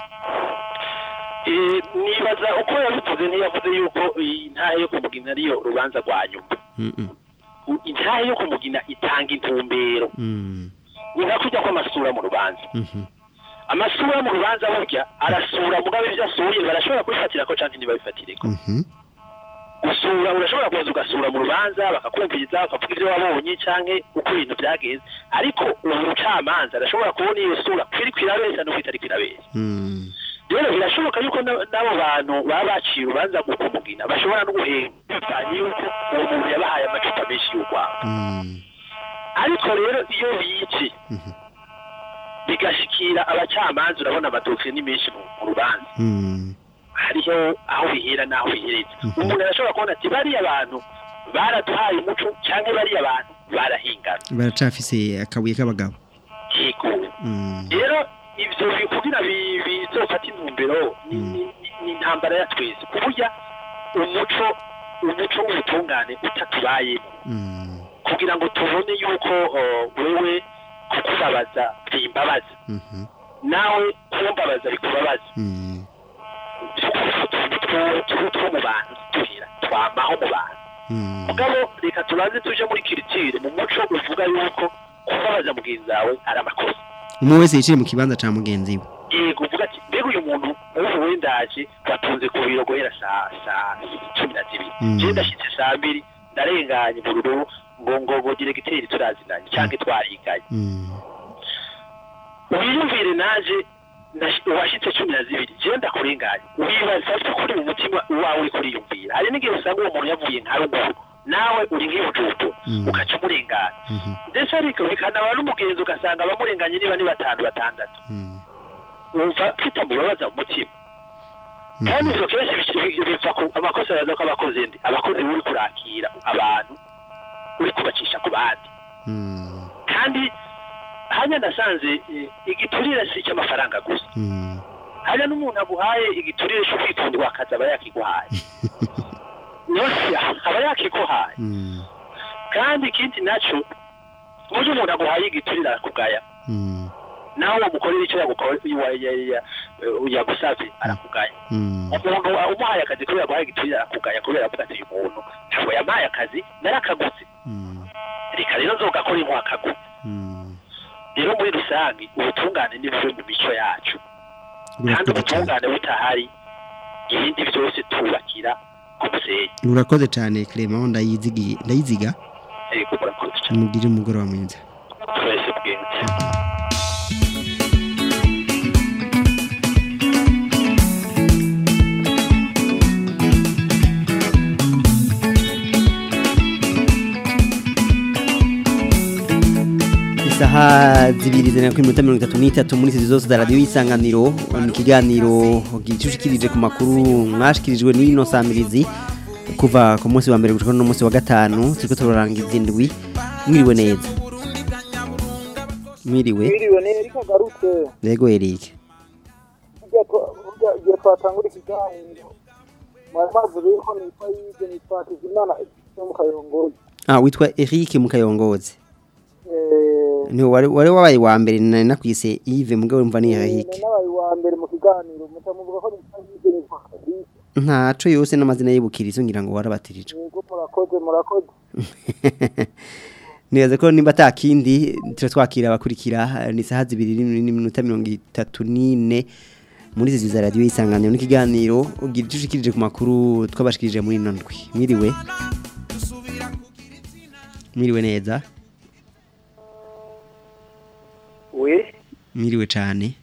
Eh, nibaza uko yabivuze ntiyavuze yuko iyi ntahe yo kumugina ariyo rubanza rwa nyuma Mm, mm, U- intahe yo kumugina itanga intumbero mm, ni nka kujya kw'amasura mu rubanza mhm, amasura mu rubanza burya arasura mugabe ibyo asuye barashobora kubifatira ko canke ntibabifatireko mhm, gusura urashobora kuza ugasura mu rubanza bakakumviriza bakavuga ibyo wabonye canke uko ibintu byagenze ariko uwo mucamanza arashobora kubona iyo sura kwiri kwirabeshya no kwitari kwirabeshya mm, rero birashoboka yuko na- n'abo bantu baba baciye urubanza mu kumugina bashobora no guhemba bivanye yuko uwo muntu yabahaye amacupa menshi y'urwabo mm, ariko rero iyo bice mhm, bigashikira abacamanza urabona amadokire ni menshi mu mu rubanza mm, hariho aho bihera n'aho bihereza umuntu arashobora kubona ati bariya bantu baraduhaye umuco cyangwa bariya bantu barahingana baracafise akabuye k'abagabo yego Mm, rero ivyo bi- kugira bi- bizofata intumbero ni- ni- ni- ni intambara ya twese kuburya umuco umuco w'ubutungane utatubayemo mm, kugira ngo tubone yuko uh, wewe kukubabaza byimbabaza Mhm. nawe kumbabaza bikubabaza Mm. two mu bantu tuhira twamaho mu bantu Mm. mugabo reka tubanze tuje muri kiritire mu muco uvuga yuko kubabaza mugenzi wawe ari amakosa umwe wese yicire mu kibanza ca mugenzi we yego uvuga ati mbega uyu muntu ubu wendaje batunze ku biro guhera saa saa cumi na zibiri Mm. je ndashitse saa mbiri ndarenganye mu rururu ngo ngo ngo diregiteri turazinanye canke twariganye Mm. wiyumvire naje nash- washitse cumi na zibiri jewe ndakurenganye wibaza ko kuri mu mutima wawe uri kuriyumvira hari n'igihe usanga uwo muntu yavuye nka ruguru nawe uri nk'ibujutu Mm. ugaca umurengana Mhm. ndetse ariko bikanaba n'umugenzi ugasanga abamurenganye niba ni batanu batandatu Mm. wumva kitamubabaza mu mutima kandi ivyo kenshi bici- biva ku amakosa yaza ko abakozi ndi abakozi uri kurakira abantu uri kubacisha ku bandi Mm. kandi hanya nasanze eh, igiturire si icy'amafaranga gusa Mm. hanya n'umuntu aguhaye igiturire cyo kwitondwa akazi aba yakiguhaye yose aba yakiguhaye Mm. kandi ikindi naco buryo umuntu aguhaye igiturire arakugaya Mm. nawe wamukorera icyo yagukoreye wa- ya- ya- eh, yagusavye arakugaya Mm. umuntu umuhaye akazi kubera aguhaye igiturire arakugaya kubera avuga ati uyu muntu ntabwo yampaye akazi narakaguze Mm. reka rero nzogakora impuha akaguze Mm. rero muri rusange ubutungane ni buve mu mico yacu kandi Urakoze cyane. ubutungane butahari ibindi byose tubakira ku musenyi urakoze cyane Clement ndayizigiye ndayiziga yego murakoze cyane mugire umugoroba mwiza twese bwenge isaha zibiri zina kuri minota mirongo itatu n'itatu muri izi zose za radiyo y'isanganiro ni ikiganiro gicushikirije ku makuru mwashikirijwe n'ino samirizi kuva ku munsi wa mbere gushika no munsi wa gatanu turiko turarangiza indwi mwiriwe neza mwiriwe Mwiriwe ni Erika Garutse yego Eric burya twa- burya igihe twatangura ikiganiro mwari mavuze yuko nitwa Yves nitwa Hakizimana yo mu Kayongozi ah witwa Eric Mukayongozi Eh, ni wari wari wabaye wa mbere nari nakwise Yves mugabo mva ni Eric ni nabaye wa mbere mu kiganiro muca muvuga ko nitwa Yves nitwa Fabrice ntaco yose n'amazina y'ibukirizo ngira ngo warabatirijwe yego murakoze murakoze Neza ko nimba atakindi tira twakira abakurikira ni saha zibiri n'iminota mirongo itatu n'ine muri izi za radiyo y'isanganiro n'ikiganiro ugira icyo ushikirije ku makuru twabashikirije muri ino ndwi mwiriwe mwiriwe neza we mwiriwe cyane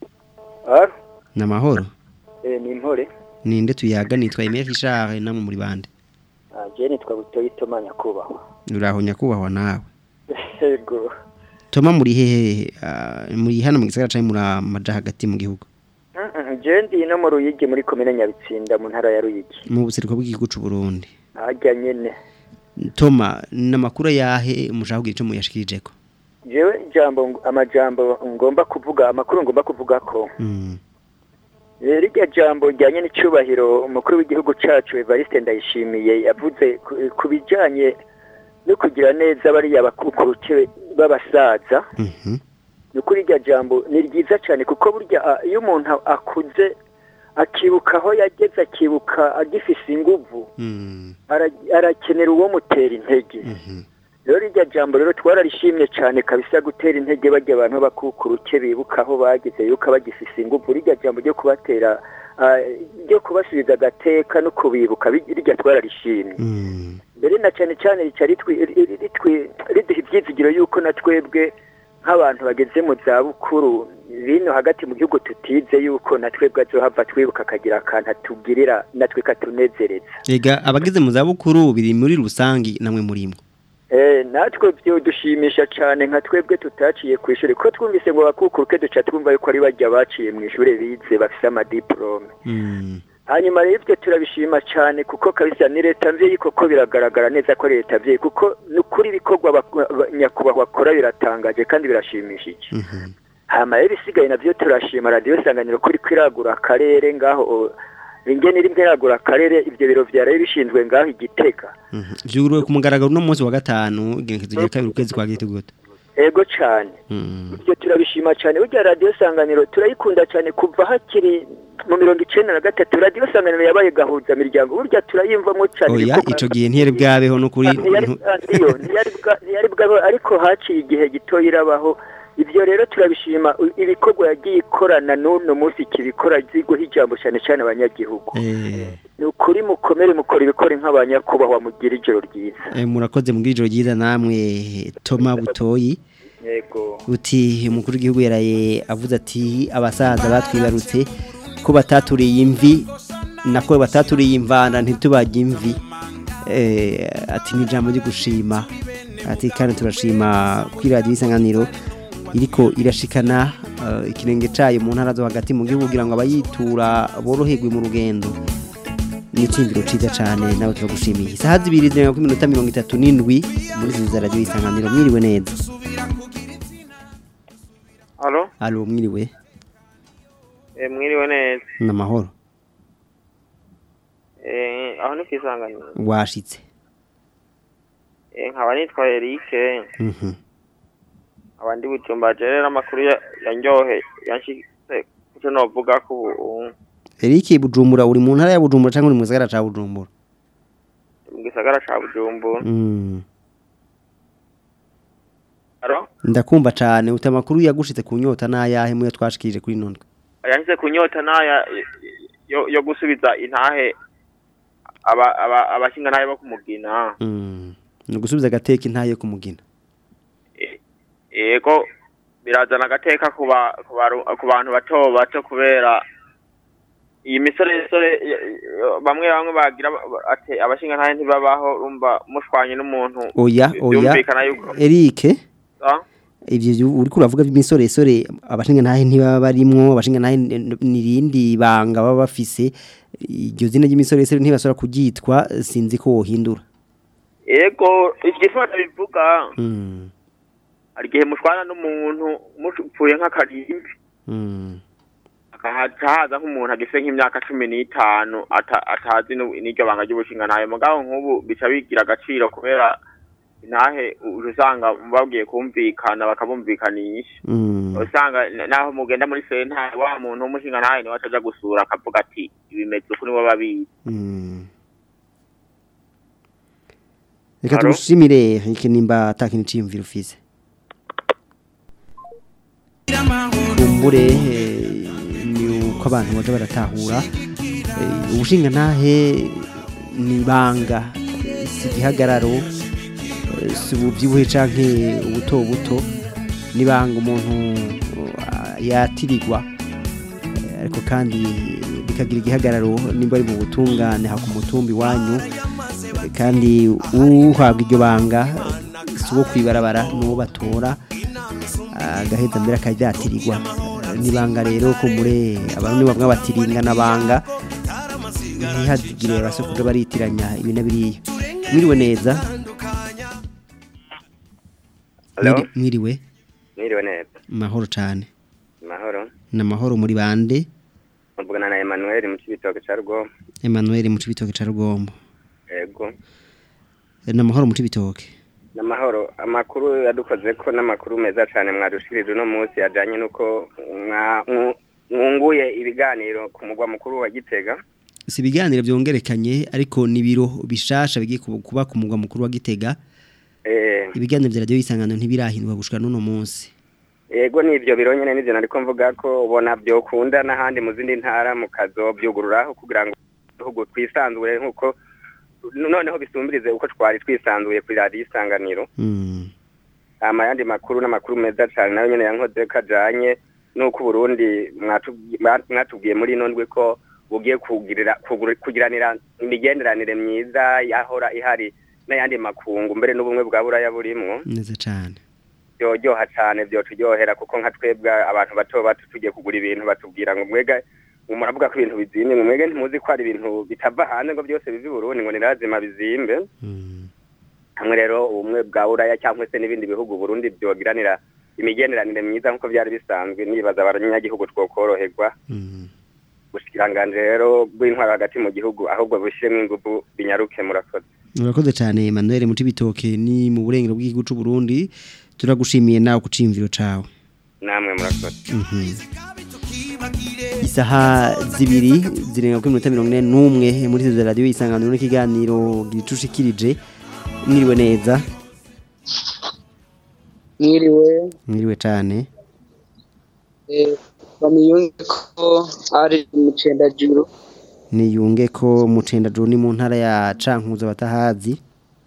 ah ni amahoro eh, ni impore ninde tuyaga nitwa Emile Richard namwe muri bande ah, je nitwa butoyi toma nyakubahwa uraho nyakubahwa nawe yego Toma muri hehe ah, muri hano mu gisagara cyangwa muri amaja hagati mu gihugu Mm, mm, je ndi no mu ruyigi muri komine nyabitsinda mu ntara ya ruyigi mu buseruko bw'igihugu cy'u Burundi harya nyene Toma namakuru yahe mushaka kugira ico muyashikirije ko jewe ijambo ng- amajambo ngomba kuvuga amakuru ngomba kuvuga ko Mm. Eh, rirya jambo ryanye n'icubahiro umukuru w'igihugu cacu Evariste Ndayishimiye yavuze ku- ku bijanye no kugira neza bariya bakukuruke b'abasaza Mhm. ni ukuri irya jambo ni ryiza cyane kuko burya ah, iyo umuntu akuze akibuka aho yageze akibuka agifise inguvu Mm. ara- arakenera uwo mutera intege rero rirya jambo rero twararishimye cyane kabisa gutera intege bajya abantu bakukuruke bibuka aho bageze yuko bagifise inguvu rirya jambo ryo kubatera ah, ryo kubasubiza agateka no kubibuka bi- rirya twararishimye Mm. mbere na cyane cyane rica ritwi- ri- ritwi- riduha ibyizigiro yuko na twebwe nk'abantu bageze mu zabukuru bino hagati mu gihugu tutize yuko na twebwe azohava twibuka akagira akantu atugirira natwe katunezereza Ega abageze mu zabukuru biri muri rusangi namwe murimwo Eh, natwe byo dushimisha cyane nka twebwe tutaciye ku ishuri ko twumvise ngo bakukuruke duca twumva yuko ari bajya baciye mu ishuri bize bafise amadiplome Mm. hanyuma rero ibyo turabishima cyane kuko kabisa ni leta mvyeyi koko biragaragara neza ko ari leta mvyeyi kuko ni ukuri ibikorwa bak- ba- nyakubahwa bakora biratangaje kandi birashimishije Mhm. hama rero isigaye navyo turashima radiyo isanganiro kuri kwiragura akarere ngaho o, ingene iri kwiragura akarere ivyo biro vyaraye bishinzwe ngaho igitega Mhm. Vyuguruwe ku mugaragaro no munsi wa gatanu igenekezo rya kabiri ukwezi kwa gitugoto ego cyane ibyo turabishima cyane burya radiyo sanganiro turayikunda cyane kuva hakiri mu mirongo icyenda na gatatu radiyo sanganiro yabaye gahuza miryango burya turayimvamo cyane oya kuko- ico gihe ntiyari bwabeho n'ukuri ntiyari iyo ntiyari bwa- ntiyari bwaho ariko haciye igihe gito irabaho ibyo rero turabishima u- ibikorwa yagiye ikorana n'uno munsi kibikora ziguha ijambo cyane cyane abanyagihugu eh ni ukuri mukomere mukora ibikora nk'abanyakubahwa mugira ijoro ryiza eh, murakoze mu bw'ijoro ryiza namwe Toma Butoyi yego uti umukuru w'igihugu yaraye avuze ati abasaza batwibarutse ko bataturiye imvi nako bataturiye imvana ntitubajye imvi eh, ati ni ijambo ryo gushima ati kandi turashima kuri radiyo isanganiro iriko irashikana eh, ikirenge cayo mu ntara zo hagati mu gihugu kugira ngo abayitura boroherwe mu rugendo ni icyumviro cyiza cyane nawe turagushimiye isaha zibiri zirenga kuri minota mirongo itatu n'indwi muri izi za radiyo isanganiro mwiriwe neza Halo, alo mwiriwe eh, mwiriwe neza. ni amahoro Eh, aho ni kwisanganira. washitse Eh, nkaba nitwa Eric. Mhm. Abandi butumba rero amakuru ya- yanyohe yanshitse kuco novuga ko ubu Eric Bujumbura uri mu ntara ya Bujumbura cyangwa uri mu gisagara ca Bujumbura mu gisagara ca Bujumbura. Mm. Halo, ndakumva cyane uta amakuru yagushitse ku nyota n'ayahe muyo twashikije kuri none yanshitse kunyota naya yo, yo gusubiza intahe aba aba abashinga naye bo kumugina. Mm. ni gusubiza agateka intaye ku mugina Yego birazana agateka ku ba- ku baru- ku bantu bato bato kubera iyi misoresore y- y- bamwe bamwe bagira ba- ati abashinga ntahe ntibabaho rumva mushwanye n'umuntu oya oya byumvikana yuko Eric Ah, ivyo vyu- uriko uravuga by'imisoresore abashinga ntahe ntibaba barimwo abashinga ntahe n- nirindi banga baba bafise iryo zina ry'imisoresore ntibasora kuryitwa sinzi ko wohindura yego igifata bivuga Mm. hari igihe mushwana n'umuntu mupfuye nk'akarimbi Mm. akahaca haza nk'umuntu agise nk'imyaka cumi n'itanu ata- atazi n'u- n'iryo banga ry'ubushinga ntahe mugabo nk'ubu bica bigira agaciro kubera intahe uje usanga babwiye kumvikana bakabumvikanisha Mm. usanga n- naho mugenda muri sentare wa muntu w'umushinga ntahe niwe ataja gusura akavuga ati ibimeze uku niwe babizi Mm. Reka Alo? tugushimire iki nimba atakini ciyumvira ufise. Kumbure eh, ni uko abantu baje baratahura eh, ubushinga ntahe ni banga eh, si gihagararo eh, si ubuvyibuhe canke ubuto buto ni banga umuntu ah, yatirirwa Eh, ariko kandi bikagira igihagararo nimba ari mu butungane ha ku mutumbi wanyu Eh, kandi uhabwa iryo banga si uwo kwibarabara n'uwo batora agaheza mbere akaryatirirwa nibanga rero ko muri abantu bamwe batiringa nabanga ntihazigire basokuja baritiranya ibi na biriya mwiriwe neza Hello? Mwiri- mwiriwe Mwiriwe neza. mahoro cane Mahoro. namahoro muri bande Mvugana na Emmanuel mu cibitoke ca Rugombo. Emmanuel mu cibitoke ca Rugombo Ego. namahoro mu cibitoke Namahoro. Amakuru yadukoze ko n'amakuru meza cane mwadushirije uno munsi yajanye nuko mwa- mwu- mwunguye ibiganiro ku mugwa mukuru wa Gitega. si ibiganiro byongerekanye ariko ni biro bishasha bigiye kuba- kuba ku mugwa mukuru wa Gitega Eh, ibiganiro vya radio isangano ntibirahindurwa gushika n'uno munsi ego nivyo biro nyene nivyo nariko mvuga ko ubona byokunda n'ahandi mu zindi ntara mukazobyugururaho kugira ngo igihugu twisanzure nk'uko noneho bisumbirize uko twari twisanzuye kuri radiyo isanganiro Mm. ama yandi makuru n'amakuru meza cyane nayo nyene yankoze kajanye nuko Burundi mwatubwi- mwa- mwatubwiye muri ino ndwi ko bugiye kugirira kuguri- kugiranira imigenderanire myiza yahora ihari n'ayandi makungu mbere n'ubumwe bwa buraya burimwo neza cane byoryoha cyane byoturyohera kuko nka twebwe abantu bato bato tugiye kugura ibintu batubwira ngo mwega ngo muravuga ko ibintu bizimye ngo mwege ntimuzi ko hari ibintu bitava hanze ngo byose biva i Burundi ngo ni lazima bizimbe hamwe rero ubumwe bwa buraya cyangwa se n'ibindi bihugu Burundi byogiranira imigenderanire myiza nk'uko byari bisanzwe nibaza abanyagihugu twokoroherwa ubushikiranganje rero bw'intwaro hagati mu gihugu ahubwo bushyiremo ingufu binyaruke murakoze Murakoze cyane Emmanuel mu cibitoke ni mu burengero bw'igihugu c'u Burundi turagushimiye nawe ku cimviro cawe namwe murakoze Mhm. isaha zibiri zirenga kuri minota mirongo ine n'umwe muri izo radiyo isanganiro n'ikiganiro gicushikirije mwiriwe neza mwiriwe mwiriwe cyane eh, bamiyunge ko ari mu cendajuru niyunge ko mucendajuru ni mu ntara ya cankuzo batahazi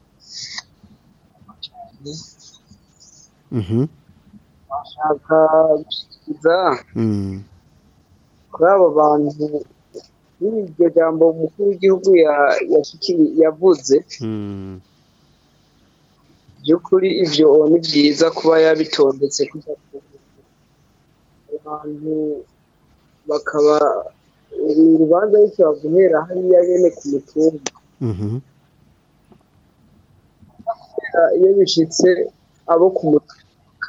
Mhm. ashaka gushikiriza Mm. kuri abo bantu muri iryo jambo umukuru w'igihugu ya- yashikiri- yavuze Mm. by'ukuri ivyo ni byiza kuba yabitondetse kuja ku abantu bakaba uru rubanza rukaba guhera hariya nyene ku mutumba Mhm. iyo bishitse abo ku mutwe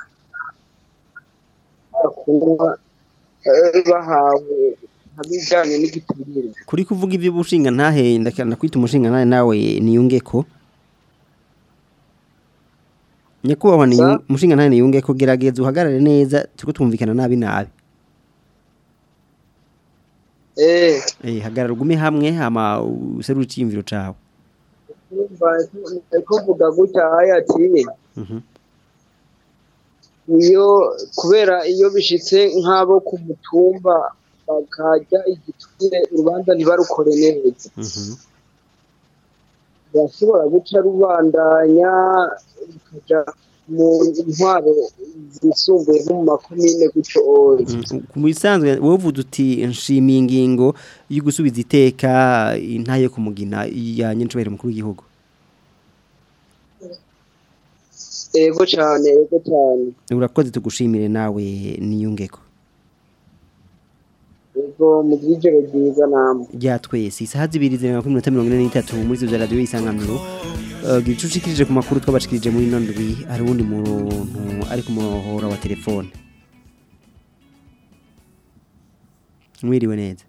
bakundwa eh, bahawe nk'ibijyanye n'igiturire kuri kuvuga iby'ubushinga ntahe ndakanda kwita umushinga ntahe nawe niyunge ko nyakubahwa ni umushinga ntahe niyunge ko gerageza uhagarare neza turiko twumvikana nabi nabi eh eh hagarara ugume hamwe hama userure iciyumviro cawe urumva ariko mvuga gutya haya ati Mhm. iyo kubera iyo bishitse nk'abo ku mutumba bakajya igiturire urubanza ntibarukore neza Mhm. bashobora guca rubandanya rukaja mu ntwaro zisumbuye nko mu makomine gutyo oya ku bisanzwe wowe uvuze uti nshimiye ingingo yo gusubiza iteka intahe yo kumugina ya nyincubahiro mukuru w'igihugu ego cyane ego cyane urakoze tugushimire nawe niyungeko ego mu by'ijoro ryiza namwe rya twese isaha zibiri zirenga kuri minota mirongo ine n'itatu muri izo za radiyo y'isanganiro Eh, gicucikirije ku makuru twabashikirije muri ino ndwi hari uwundi muntu ari ku muhora wa telefone mwiriwe neza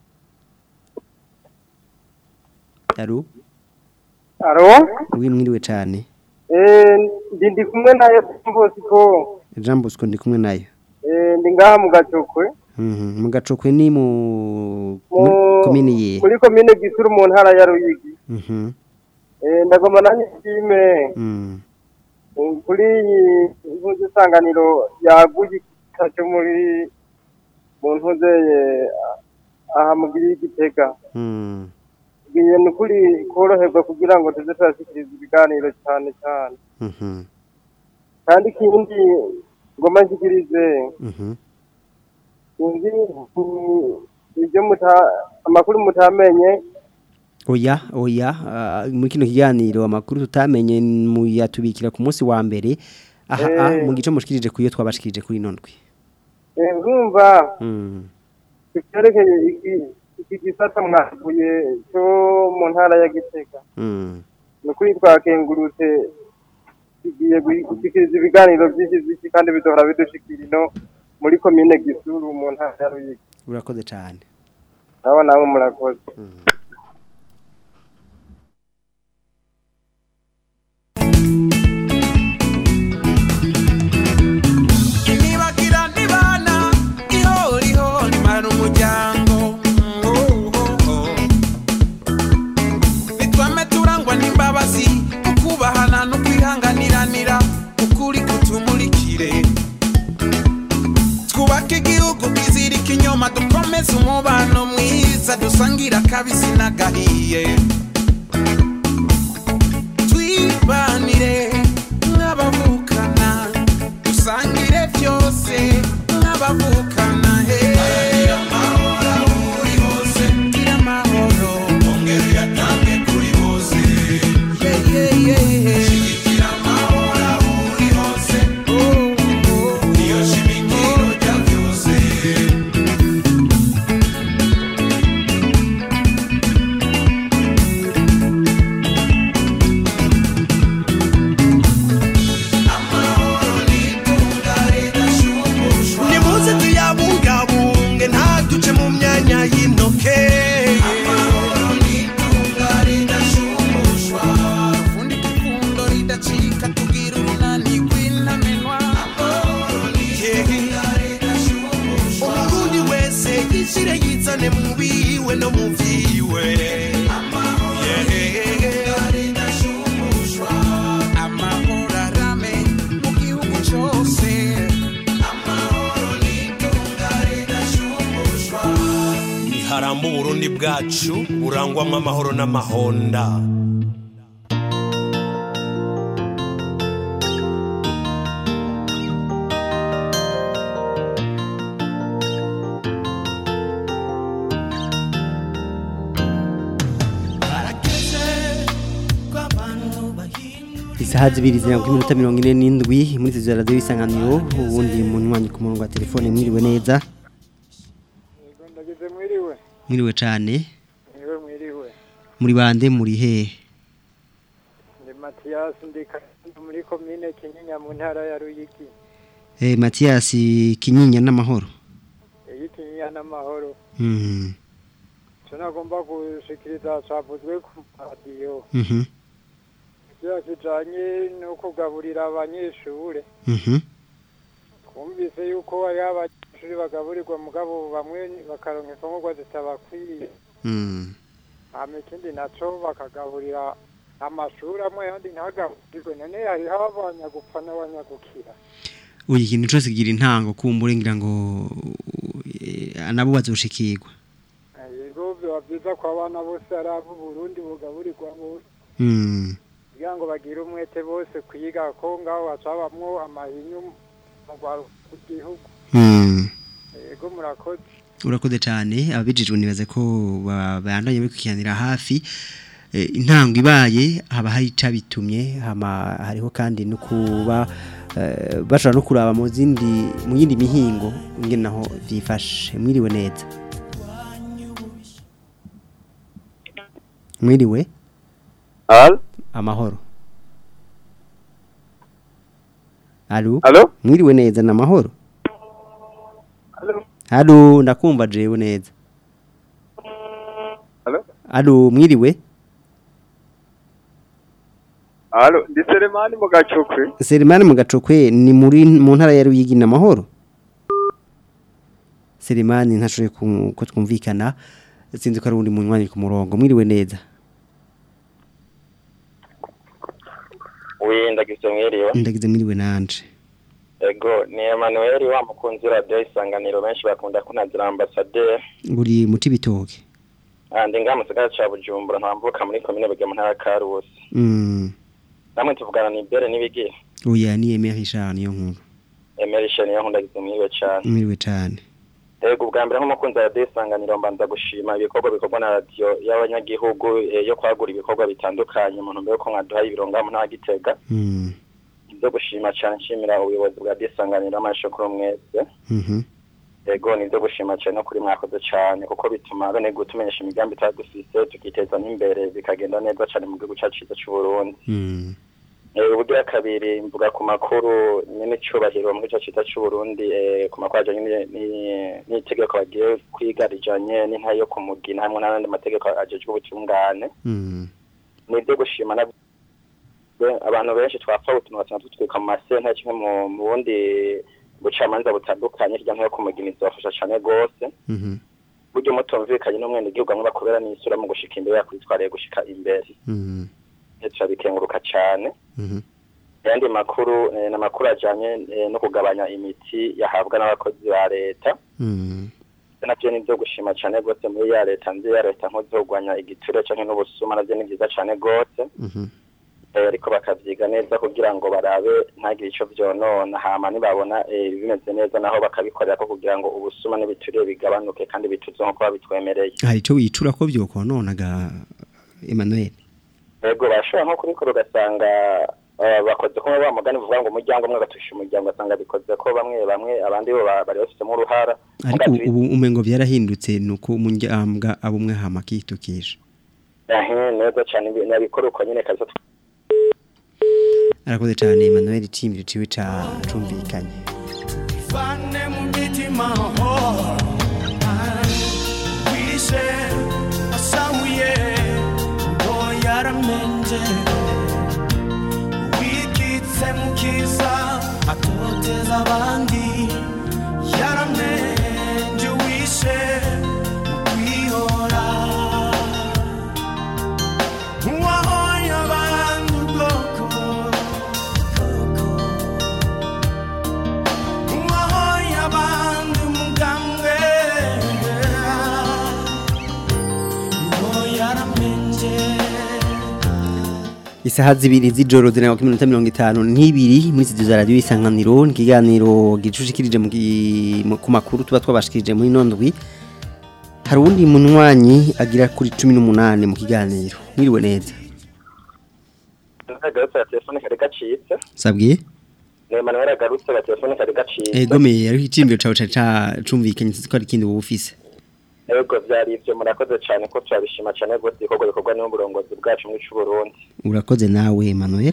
alo Aro? wi mwiriwe cyane Eh, ndi ndi kumwe nayo Bosco. jean bosco ndi kumwe nayo Eh, ndi ngaha mu gacokwe. Mhm, mu gacokwe ni mu Mu- komini ye Muri komine Gisuru mu ntara ya Ruyigi. Mhm, Eh, ndagoma nanjye shime mm, eh, kuri iyi ntuzi isanganiro yaguye itaje muri mu ntuzeye aha mugiri y'igitega. mm. Ngiye ni ukuri koroherwa kugira ngo tuze turashikiriza ibiganiro cyane cyane. Mhm, kandi ikindi ngoma nshikirize mhm. sinzi mm, ibyo muta amakuru mutamenye oya oya ah, muri kino kiganiro amakuru tutamenye muyatubikira ku munsi wa mbere aha ah, Eh. mu gice mushikirije kuyo twabashikirije kuri ino ndwi Eh, urumva Mm, icyerekeye iki iki gisata mwakuye cyo mu ntara ya gitega mm. ni ukuri twakengurutse tugiye gushyikiriza ibiganiro byinshi byinshi kandi biduhora bidushikira ino muri komine gisuru mu ntara ya ruyigi urakoze cyane nabo namwe murakoze Nibagira nibana ihori hori mara umuryango Oh, oh, oh. Nitwame turangwa n'imbabazi ukubahana no kwihanganiranira ukuri kutumurikire twubake igihugu twizirike inyuma dukomeze umubano mwiza dusangira akabisi n'agahiye twibanire nk'abavukana dusangire byose nk'abavukana he gira amahoro ongera uyatange kuri bose Yeah, yeah, yeah. Shigikira amahoro aho uri hose niyo shimikiro rya byose bwacu burangwamo amahoro n'amahonda isaha zibiri zirindwi iminota mirongo ine n'indwi muri izo radiyo y'isanganiro ubundi munywanyi ku murongo wa telefone mwiriwe neza ndagize mwiriwe mwiriwe cyane mwiriwe mwiriwe muri bande muri hehe ndi matiyasi ndi Karundo muri komine kinyinya mu ntara ya ruyigi eh matiyasi kinyinya n'amahoro iyi kinyinya n'amahoro mhm icyo nagomba gushikiriza cyavuzwe ku radiyo mhm ibyo kijanye no kugaburira abanyeshure mhm twumvise yuko hariho abanyeshuri bagaburirwa mugabo bamwe bakaronka imfungurwa zitabakwiye mhm hama ikindi naco bakagaburira amashuri amwe yandi ntagaburirwe none hariho abanyagupfa n'abanyagukira uyu ikintu cyose kigira intango kumbure ngira ngo eh, nabo bazoshikirwa yego biba byiza ko abana bose ari abo Burundi bugaburirwa bose mhm kugira ngo bagire umwete bose kwiga ko ngaho hacabamwo amahinyu mu gihugu mhm yego murakoze urakoze cyane ababijijwe nibaze ko babandanye bikwikiranira hafi Eh, intango ibaye haba hari icabitumye hama hariho kandi no kuba eh, bashobora no kuraba mu zindi mu yindi mihingo ingene naho vyifashe mwiriwe neza mwiriwe Al? amahoro Alo? Alo? Mwiriwe neza na mahoro? Alo? Alo, ndakumva jewe neza. Alo? Alo, mwiriwe? Alo, ndi Selemani mu gacokwe. Selimani mu gacokwe ni muri mu ntara ya Ruyigi na mahoro? Selimani ntashoboye ku- ko twumvikana sinzi ko ari undi munywanyi ku murongo mwiriwe neza. wenda gizo mwiriwe Ndagize mwiriwe nanje. ego ni Emmanuel wa mukunzi radio isanganiro benshi bakunda kunazira ambassadeur Buri muti bitoke. andi nga musigara ca Bujumbura ntambuka muri commune Bugema ntara ya Karusi Mm. namwe tuvugana ni bere nibigi Oya ni Emery Richard niyo nkuru. emerishe niyo nkunda gizo mwiriwe cane Mwiriwe cyane. ego ubwa mbere nk'umukunzi wa radio isanganiro mbanza gushima ibikorwa bikorwa na radio y'abanyagihugu eh, yo kwagura ibikorwa bitandukanye mu ntumbero yo ko mwaduhaye ibironga mu ntara Gitega Mm. ibyo gushima cyane nshimira ubuyobozi bwa radio isanganiro amashokoro mwese Mhm. ego ni ibyo gushima cyane no kuri mwakoze cyane kuko bituma bene gutumenyesha imigambi itadufise tukiteza n'imbere bikagenda neza cyane mu gihugu cyacu cyiza cy'u Burundi Mm. Eh, ubugira kabiri mvuga ku makuru nyine cyubahiro mu gice cyiza cy'u Burundi eh, ku makuru ajanye ni- ni- n'itegeko bagiye kwiga rijanye n'intayo yo kumugina hamwe n'andi mategeko ajejwe ubutungane Mm. ni ibyo gushima na be- abantu benshi twapfa utuntu basanga tutwika mu masenta kimwe mu mu bundi bucamanza butandukanye hirya no hino kumuginiza bafasha cyane rwose Mhm. buryo mutumvikanye n'umwene igihugu amwe bakubera n'isura mu gushika imbere yakwitwariye gushika imbere Mhm. turabikenguruka cyane Mhm. ayandi makuru eh, ni amakuru ajyanye eh, no kugabanya imiti yahabwa n'abakozi ba leta Mm. nabyo ni ibyo gushima cyane rwose muri ya leta nzi ya leta nk'uzogwanya igituro cyangwa n'ubusuma nabyo ni byiza cyane rwose Mhm. Eh, ariko bakavyiga neza kugira ngo barabe ntagire ico vyonona hama nibabona eh, bimeze neza naho bakabikorera ko kugira ngo ubusuma n'ibituriye bigabanuke kandi bituze nko kuba bitwemereye Hari ico wicura ko byokononaga Emmanuel. yego bashobora nko kubikora ugasanga eh, bakoze kumwe ba mugani vuga ngo umuryango umwe gatusha umuryango ugasanga bikoze ko bamwe bamwe abandi bo ba- bari bafitemo uruhara Ariko ubu umengo byarahindutse nuko umunyambwa abumwe hama kitukisha. Ahe, neza cyane ibi- nabikora uko nyine kaza Arakoze cyane Emmanuel icimbiro ciwe ca cumvikanye. Fane mu mitima wishe asamuye ngo yaramenje wikitse mu kiza atoteza abandi yaramenje wishe mu kwihora uwahoye abandi ubwoko uwahoye abandi umugambwe isaha zibiri z'ijoro zirindwi ku minota mirongo itanu n'ibiri muri studio za radiyo isanganiro ni ikiganiro gicushikirije mu gi- mu- ku makuru tuba twabashikirije muri ino ndwi hari uwundi munywanyi agira kuri cumi n'umunani mu kiganiro mwiriwe neza agarutse ya telefone kari gacitse sabwiye ni Emmanuel agarutse ya telefone kari gacitse egomeye ariko icimbiro cawe cari cacumvikanye sinzi ko hari ikindi wowe ufise ego byari ibyo murakoze cyane ko turabishima cyane rwose ibikorwa bikorwa n'uburongozi bwacu muri Burundi urakoze nawe Emmanuel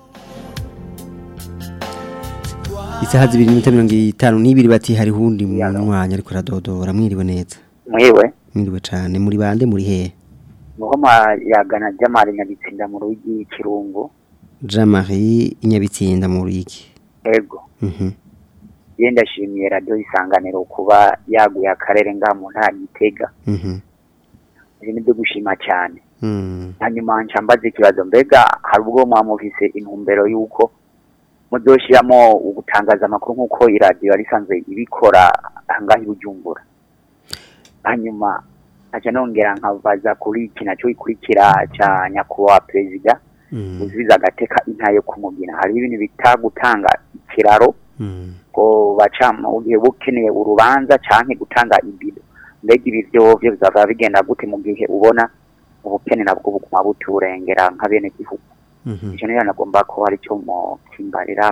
isaha zibiri n'iminota mirongo itanu n'ibiri bati hari uwundi munywanyi ariko aradodora mwiriwe neza mwiwe mwiriwe cane muri bande muri hehe niho yagana jamari nyabitsinda mu rugi kirungu Jean Marie Inyabitsinda mu Ruyigi ego mhm ye ndashimiye radiyo isanganiro kuba yaguye akarere ngaha mu ntara gitega mhm ibi ni byo gushima cyane mhm hanyuma nca mbaza ikibazo mbega hari ubwo muba mufise intumbero y'uko muzoshiramo ugutangaza amakuru nk'uko iradiyo yari isanzwe ibikora ahangaha i bujumbura hanyuma nkaca nongera nkabaza kuri iki nacyo gikurikira cya nyakubahwa perezida uzubiza agateka intayo kumugina hari ibintu bita gutanga ikiraro ngo baca mu gihe bukeneye urubanza canke gutanga ibido mbega ibi byo byo bizava bigenda gute mu gihe ubona ubukene nabwo buguma buturengera nka bene gihugu icyo niyo nagomba ko hari icyo mu kimbarira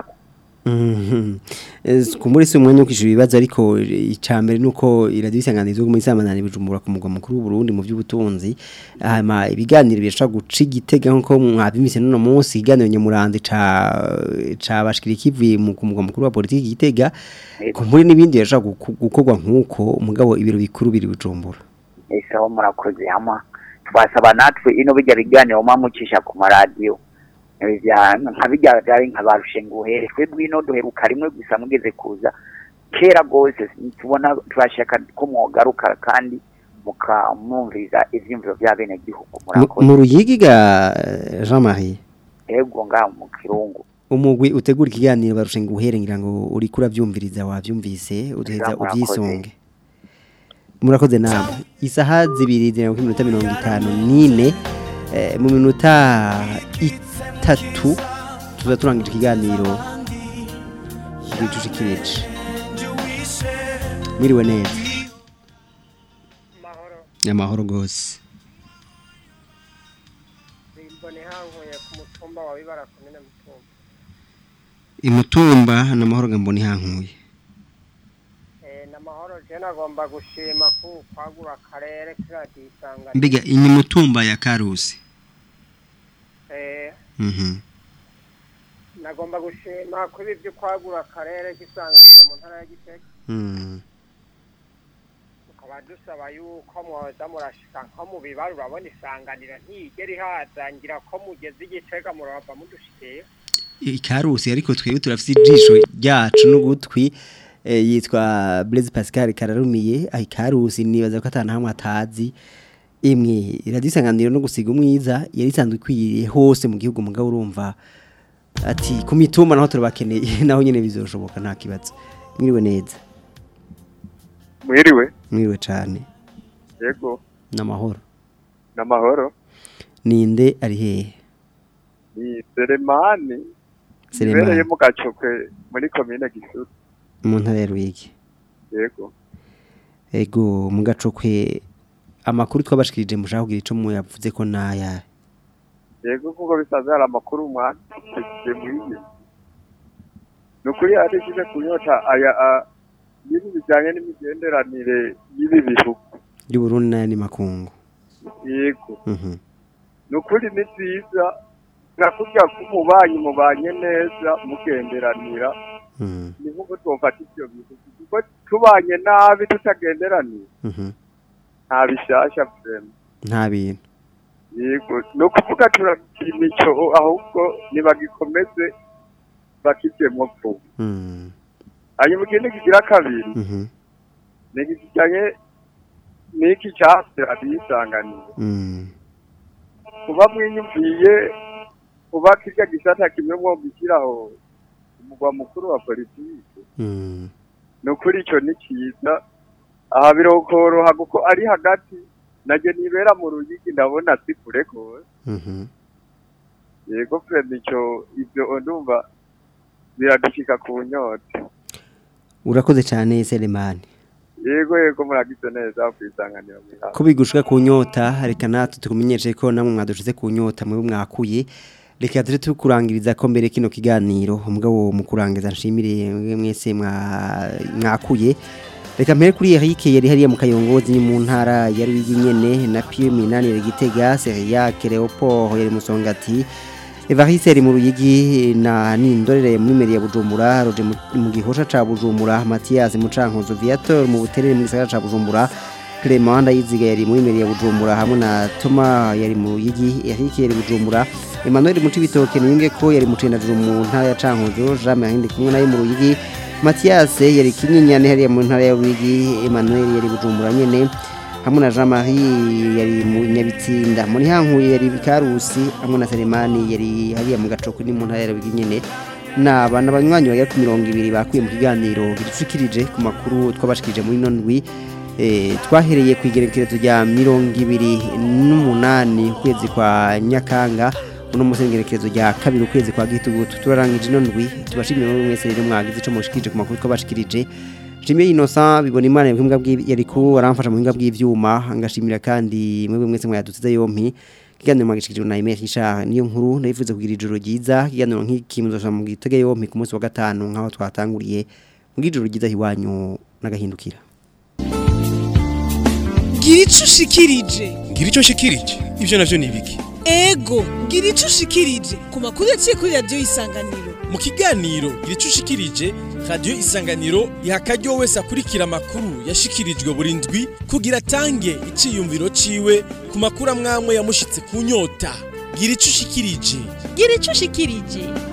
Mhm. Es- Kumbure si umwanya wo kwishura ibibazo ariko icambere nuko iradiyo isanganizo mu isamanani bijumbura ku mugwa mukuru w'u Burundi mu by'ubutunzi hama ibiganiro birashobora guca igitega nko mwabimise none munsi ikiganiro nyamurandi ca ca bashikira kivuye mu ku mugwa mukuru wa politiki gitega kumbure n'ibindi birashobora guku- gukorwa nkuko umugabo ibiro bikuru biri bujumbura ese aho murakoze hama twasaba natwe ino bijya biganiro mucisha ku maradiyo Ivya- nka bijya byari nka barushe nguhere twebwe ino duheruka rimwe gusa mugeze kuza kera rwose tubona turashaka ko mwogaruka kandi mukamwumviriza ivyiyumviro vya bene gihugu Mu- mu Ruyigi ga Jean Marie ego ngaho mu kirungu umugwi utegura ikiganiro barushe nguhere ngira ngo uri kuravyumviriza wavyumvise uduheza Murakoze. ubyisunge murakoze namwe isaha zibiri zirindwi ku minota mirongo itanu n'ine eh, mu minota itatu tuza turangije ikiganiro gicushikirije mwiriwe neza amahoro gose mbone hankuye ku mutumba wa bibara komine mutumba imutumba n'amahoro gamboni hankuye eh namahoro je nagomba gushima ku kwagura akarere kiradiyo isangano mbega imutumba ya karusi eh mhm nagomba gushima kuri ibyo kwagura akarere k'isanganiro mu ntara ya Gitega mhm tukaba dusaba yuko mwoza murashika nko mu bibaru urabona isanganiro ntiyigera ihazangira ko mugeze igitega murava mudushikiye ikarusi ariko twebwe turafite ijisho ryacu n'ugutwi eh, yitwa Blaise Pascal Kararumiye aho ikarusi nibaza ko atana hamwe atazi imwe iradisanganiro no gusiga umwiza yari isanzwe ikwiriye hose mu gihugu mugabo urumva ati ku mitumba naho turabakeneye naho nyene bizoshoboka nta kibazo mwiriwe neza mwiriwe mwiriwe cane yego n'amahoro n'amahoro ninde ari hehe ni seremani Selemani. ibereye mu gacokwe muri komine gisuru mu ntara ya Ruyigi yego ego mu gacokwe amakuru twabashikirije mushaka kugira ico muyavuze ko naya yego kuko bisanzwe hari amakuru mwanditse mwiye ni ukuri arishize kunyota aya a- y'ibintu bijyanye n'imigenderanire y'ibi bihugu y'u Burundi n'ayandi makungu yego mhm ni ukuri ni byiza nakubwira ko umubanyi mubanye neza mugenderanira mhm ni nk'uko twofata ibyo bihugu kuko tubanye nabi tutagenderanira mhm nta bishasha vrema nta bintu yego ni ukuvuga turakina icyo ahubwo nibagikomeze bakijyemo vuba mhm hanyuma ikindi kigira kabiri mhm ni iki kijyanye n'iki cyase abisanganiye mhm kuba mwinyumviye kuba kirya gisata kimwe mwo gushyiraho umugwa mukuru wa politiki mhm ni ukuri icyo ni cyiza aha birokoroha kuko ari hagati najye nibera mu ruyigi ndabona si kure rwose mhm yego frema ico ivyo ndumva biradushika ku nyota urakoze cyane Selemani yego yego muragize neza kwisanganira mwihawe ko bigushika ku nyota reka natwe tukumenyeshe ko namwe mwadushize ku nyota mwe mwakuye reka turi tukurangiriza ko mbere kino kiganiro umugabo mu kurangiza nshimire mwe mwese mwa- mwakuye reka mpere kuri Eric yari hariya mu kayongozi ni mu ntara ya Ruyigi nyene na Pierre Minani yari Gitega Seriac Leopold yari Musongati Evariste yari mu Ruyigi na Nindorere muri meri ya Bujumbura Roje mu- mu gihosha ca Bujumbura Mathias Mucankuzo Viator mu buterere mu gisagara ca Bujumbura Clement Ndayiziga yari muri meri ya Bujumbura hamwe na Thomas yari mu Ruyigi Eric yari Bujumbura Emmanuel Mucibitoke niyunge ko yari mu Cendajuru mu ntara ya Cankuzo Jean Marie ndi kumwe nayo mu Ruyigi Mathias yari kinyinyane hariya mu ntara ya Ruyigi Emmanuel yari Bujumbura nyene hamwe na Jean Marie yari mu Nyabitsinda muri hankuye yari Bikarusi hamwe na Selemani yari hariya mu gacoko ni mu ntara ya Ruyigi nyene naba n'abanywanyi bagera ku mirongo ibiri bakuye mu kiganiro gicushikirije ku makuru twabashikirije muri nondwi eh, twahereye ku igerekerezo rya mirongo ibiri n'umunani ukwezi kwa Nyakanga uno munsi ngerekerezo rya kabiri ukwezi kwa gitugutu turarangije ino ndwi tubashimire muri mwese rero mwagize ico mushikirije ku makuru twabashikirije Jimmy Innocent bibona imana mu bw'i yari ku aramfasha mu buhinga bw'ivyuma ngashimira kandi mwebwe mwese mwayadutse yompi kiganiro mwagishikirije na Emile Richard niyo nkuru ndayifuza kugira ijoro ryiza kiganiro nk'iki muzosha mu gitege yompi ku munsi wa gatanu nkaho twatanguriye mu ijoro ryiza hiwanyu nagahindukira gira ico ushikirije ngira icyo nshikirije ibyo navyo ni ibiki ego gira ico ushikirije ku makuru yaciye kuri radiyo isanganiro mu kiganiro gira icyo ushikirije radiyo isanganiro iha akaryo wese akurikira amakuru yashikirijwe buri ndwi kugira atange iciyumviro ciwe ku makuru amwamwe yamushitse ku nyota gira icyo ushikirije gira ico ushikirije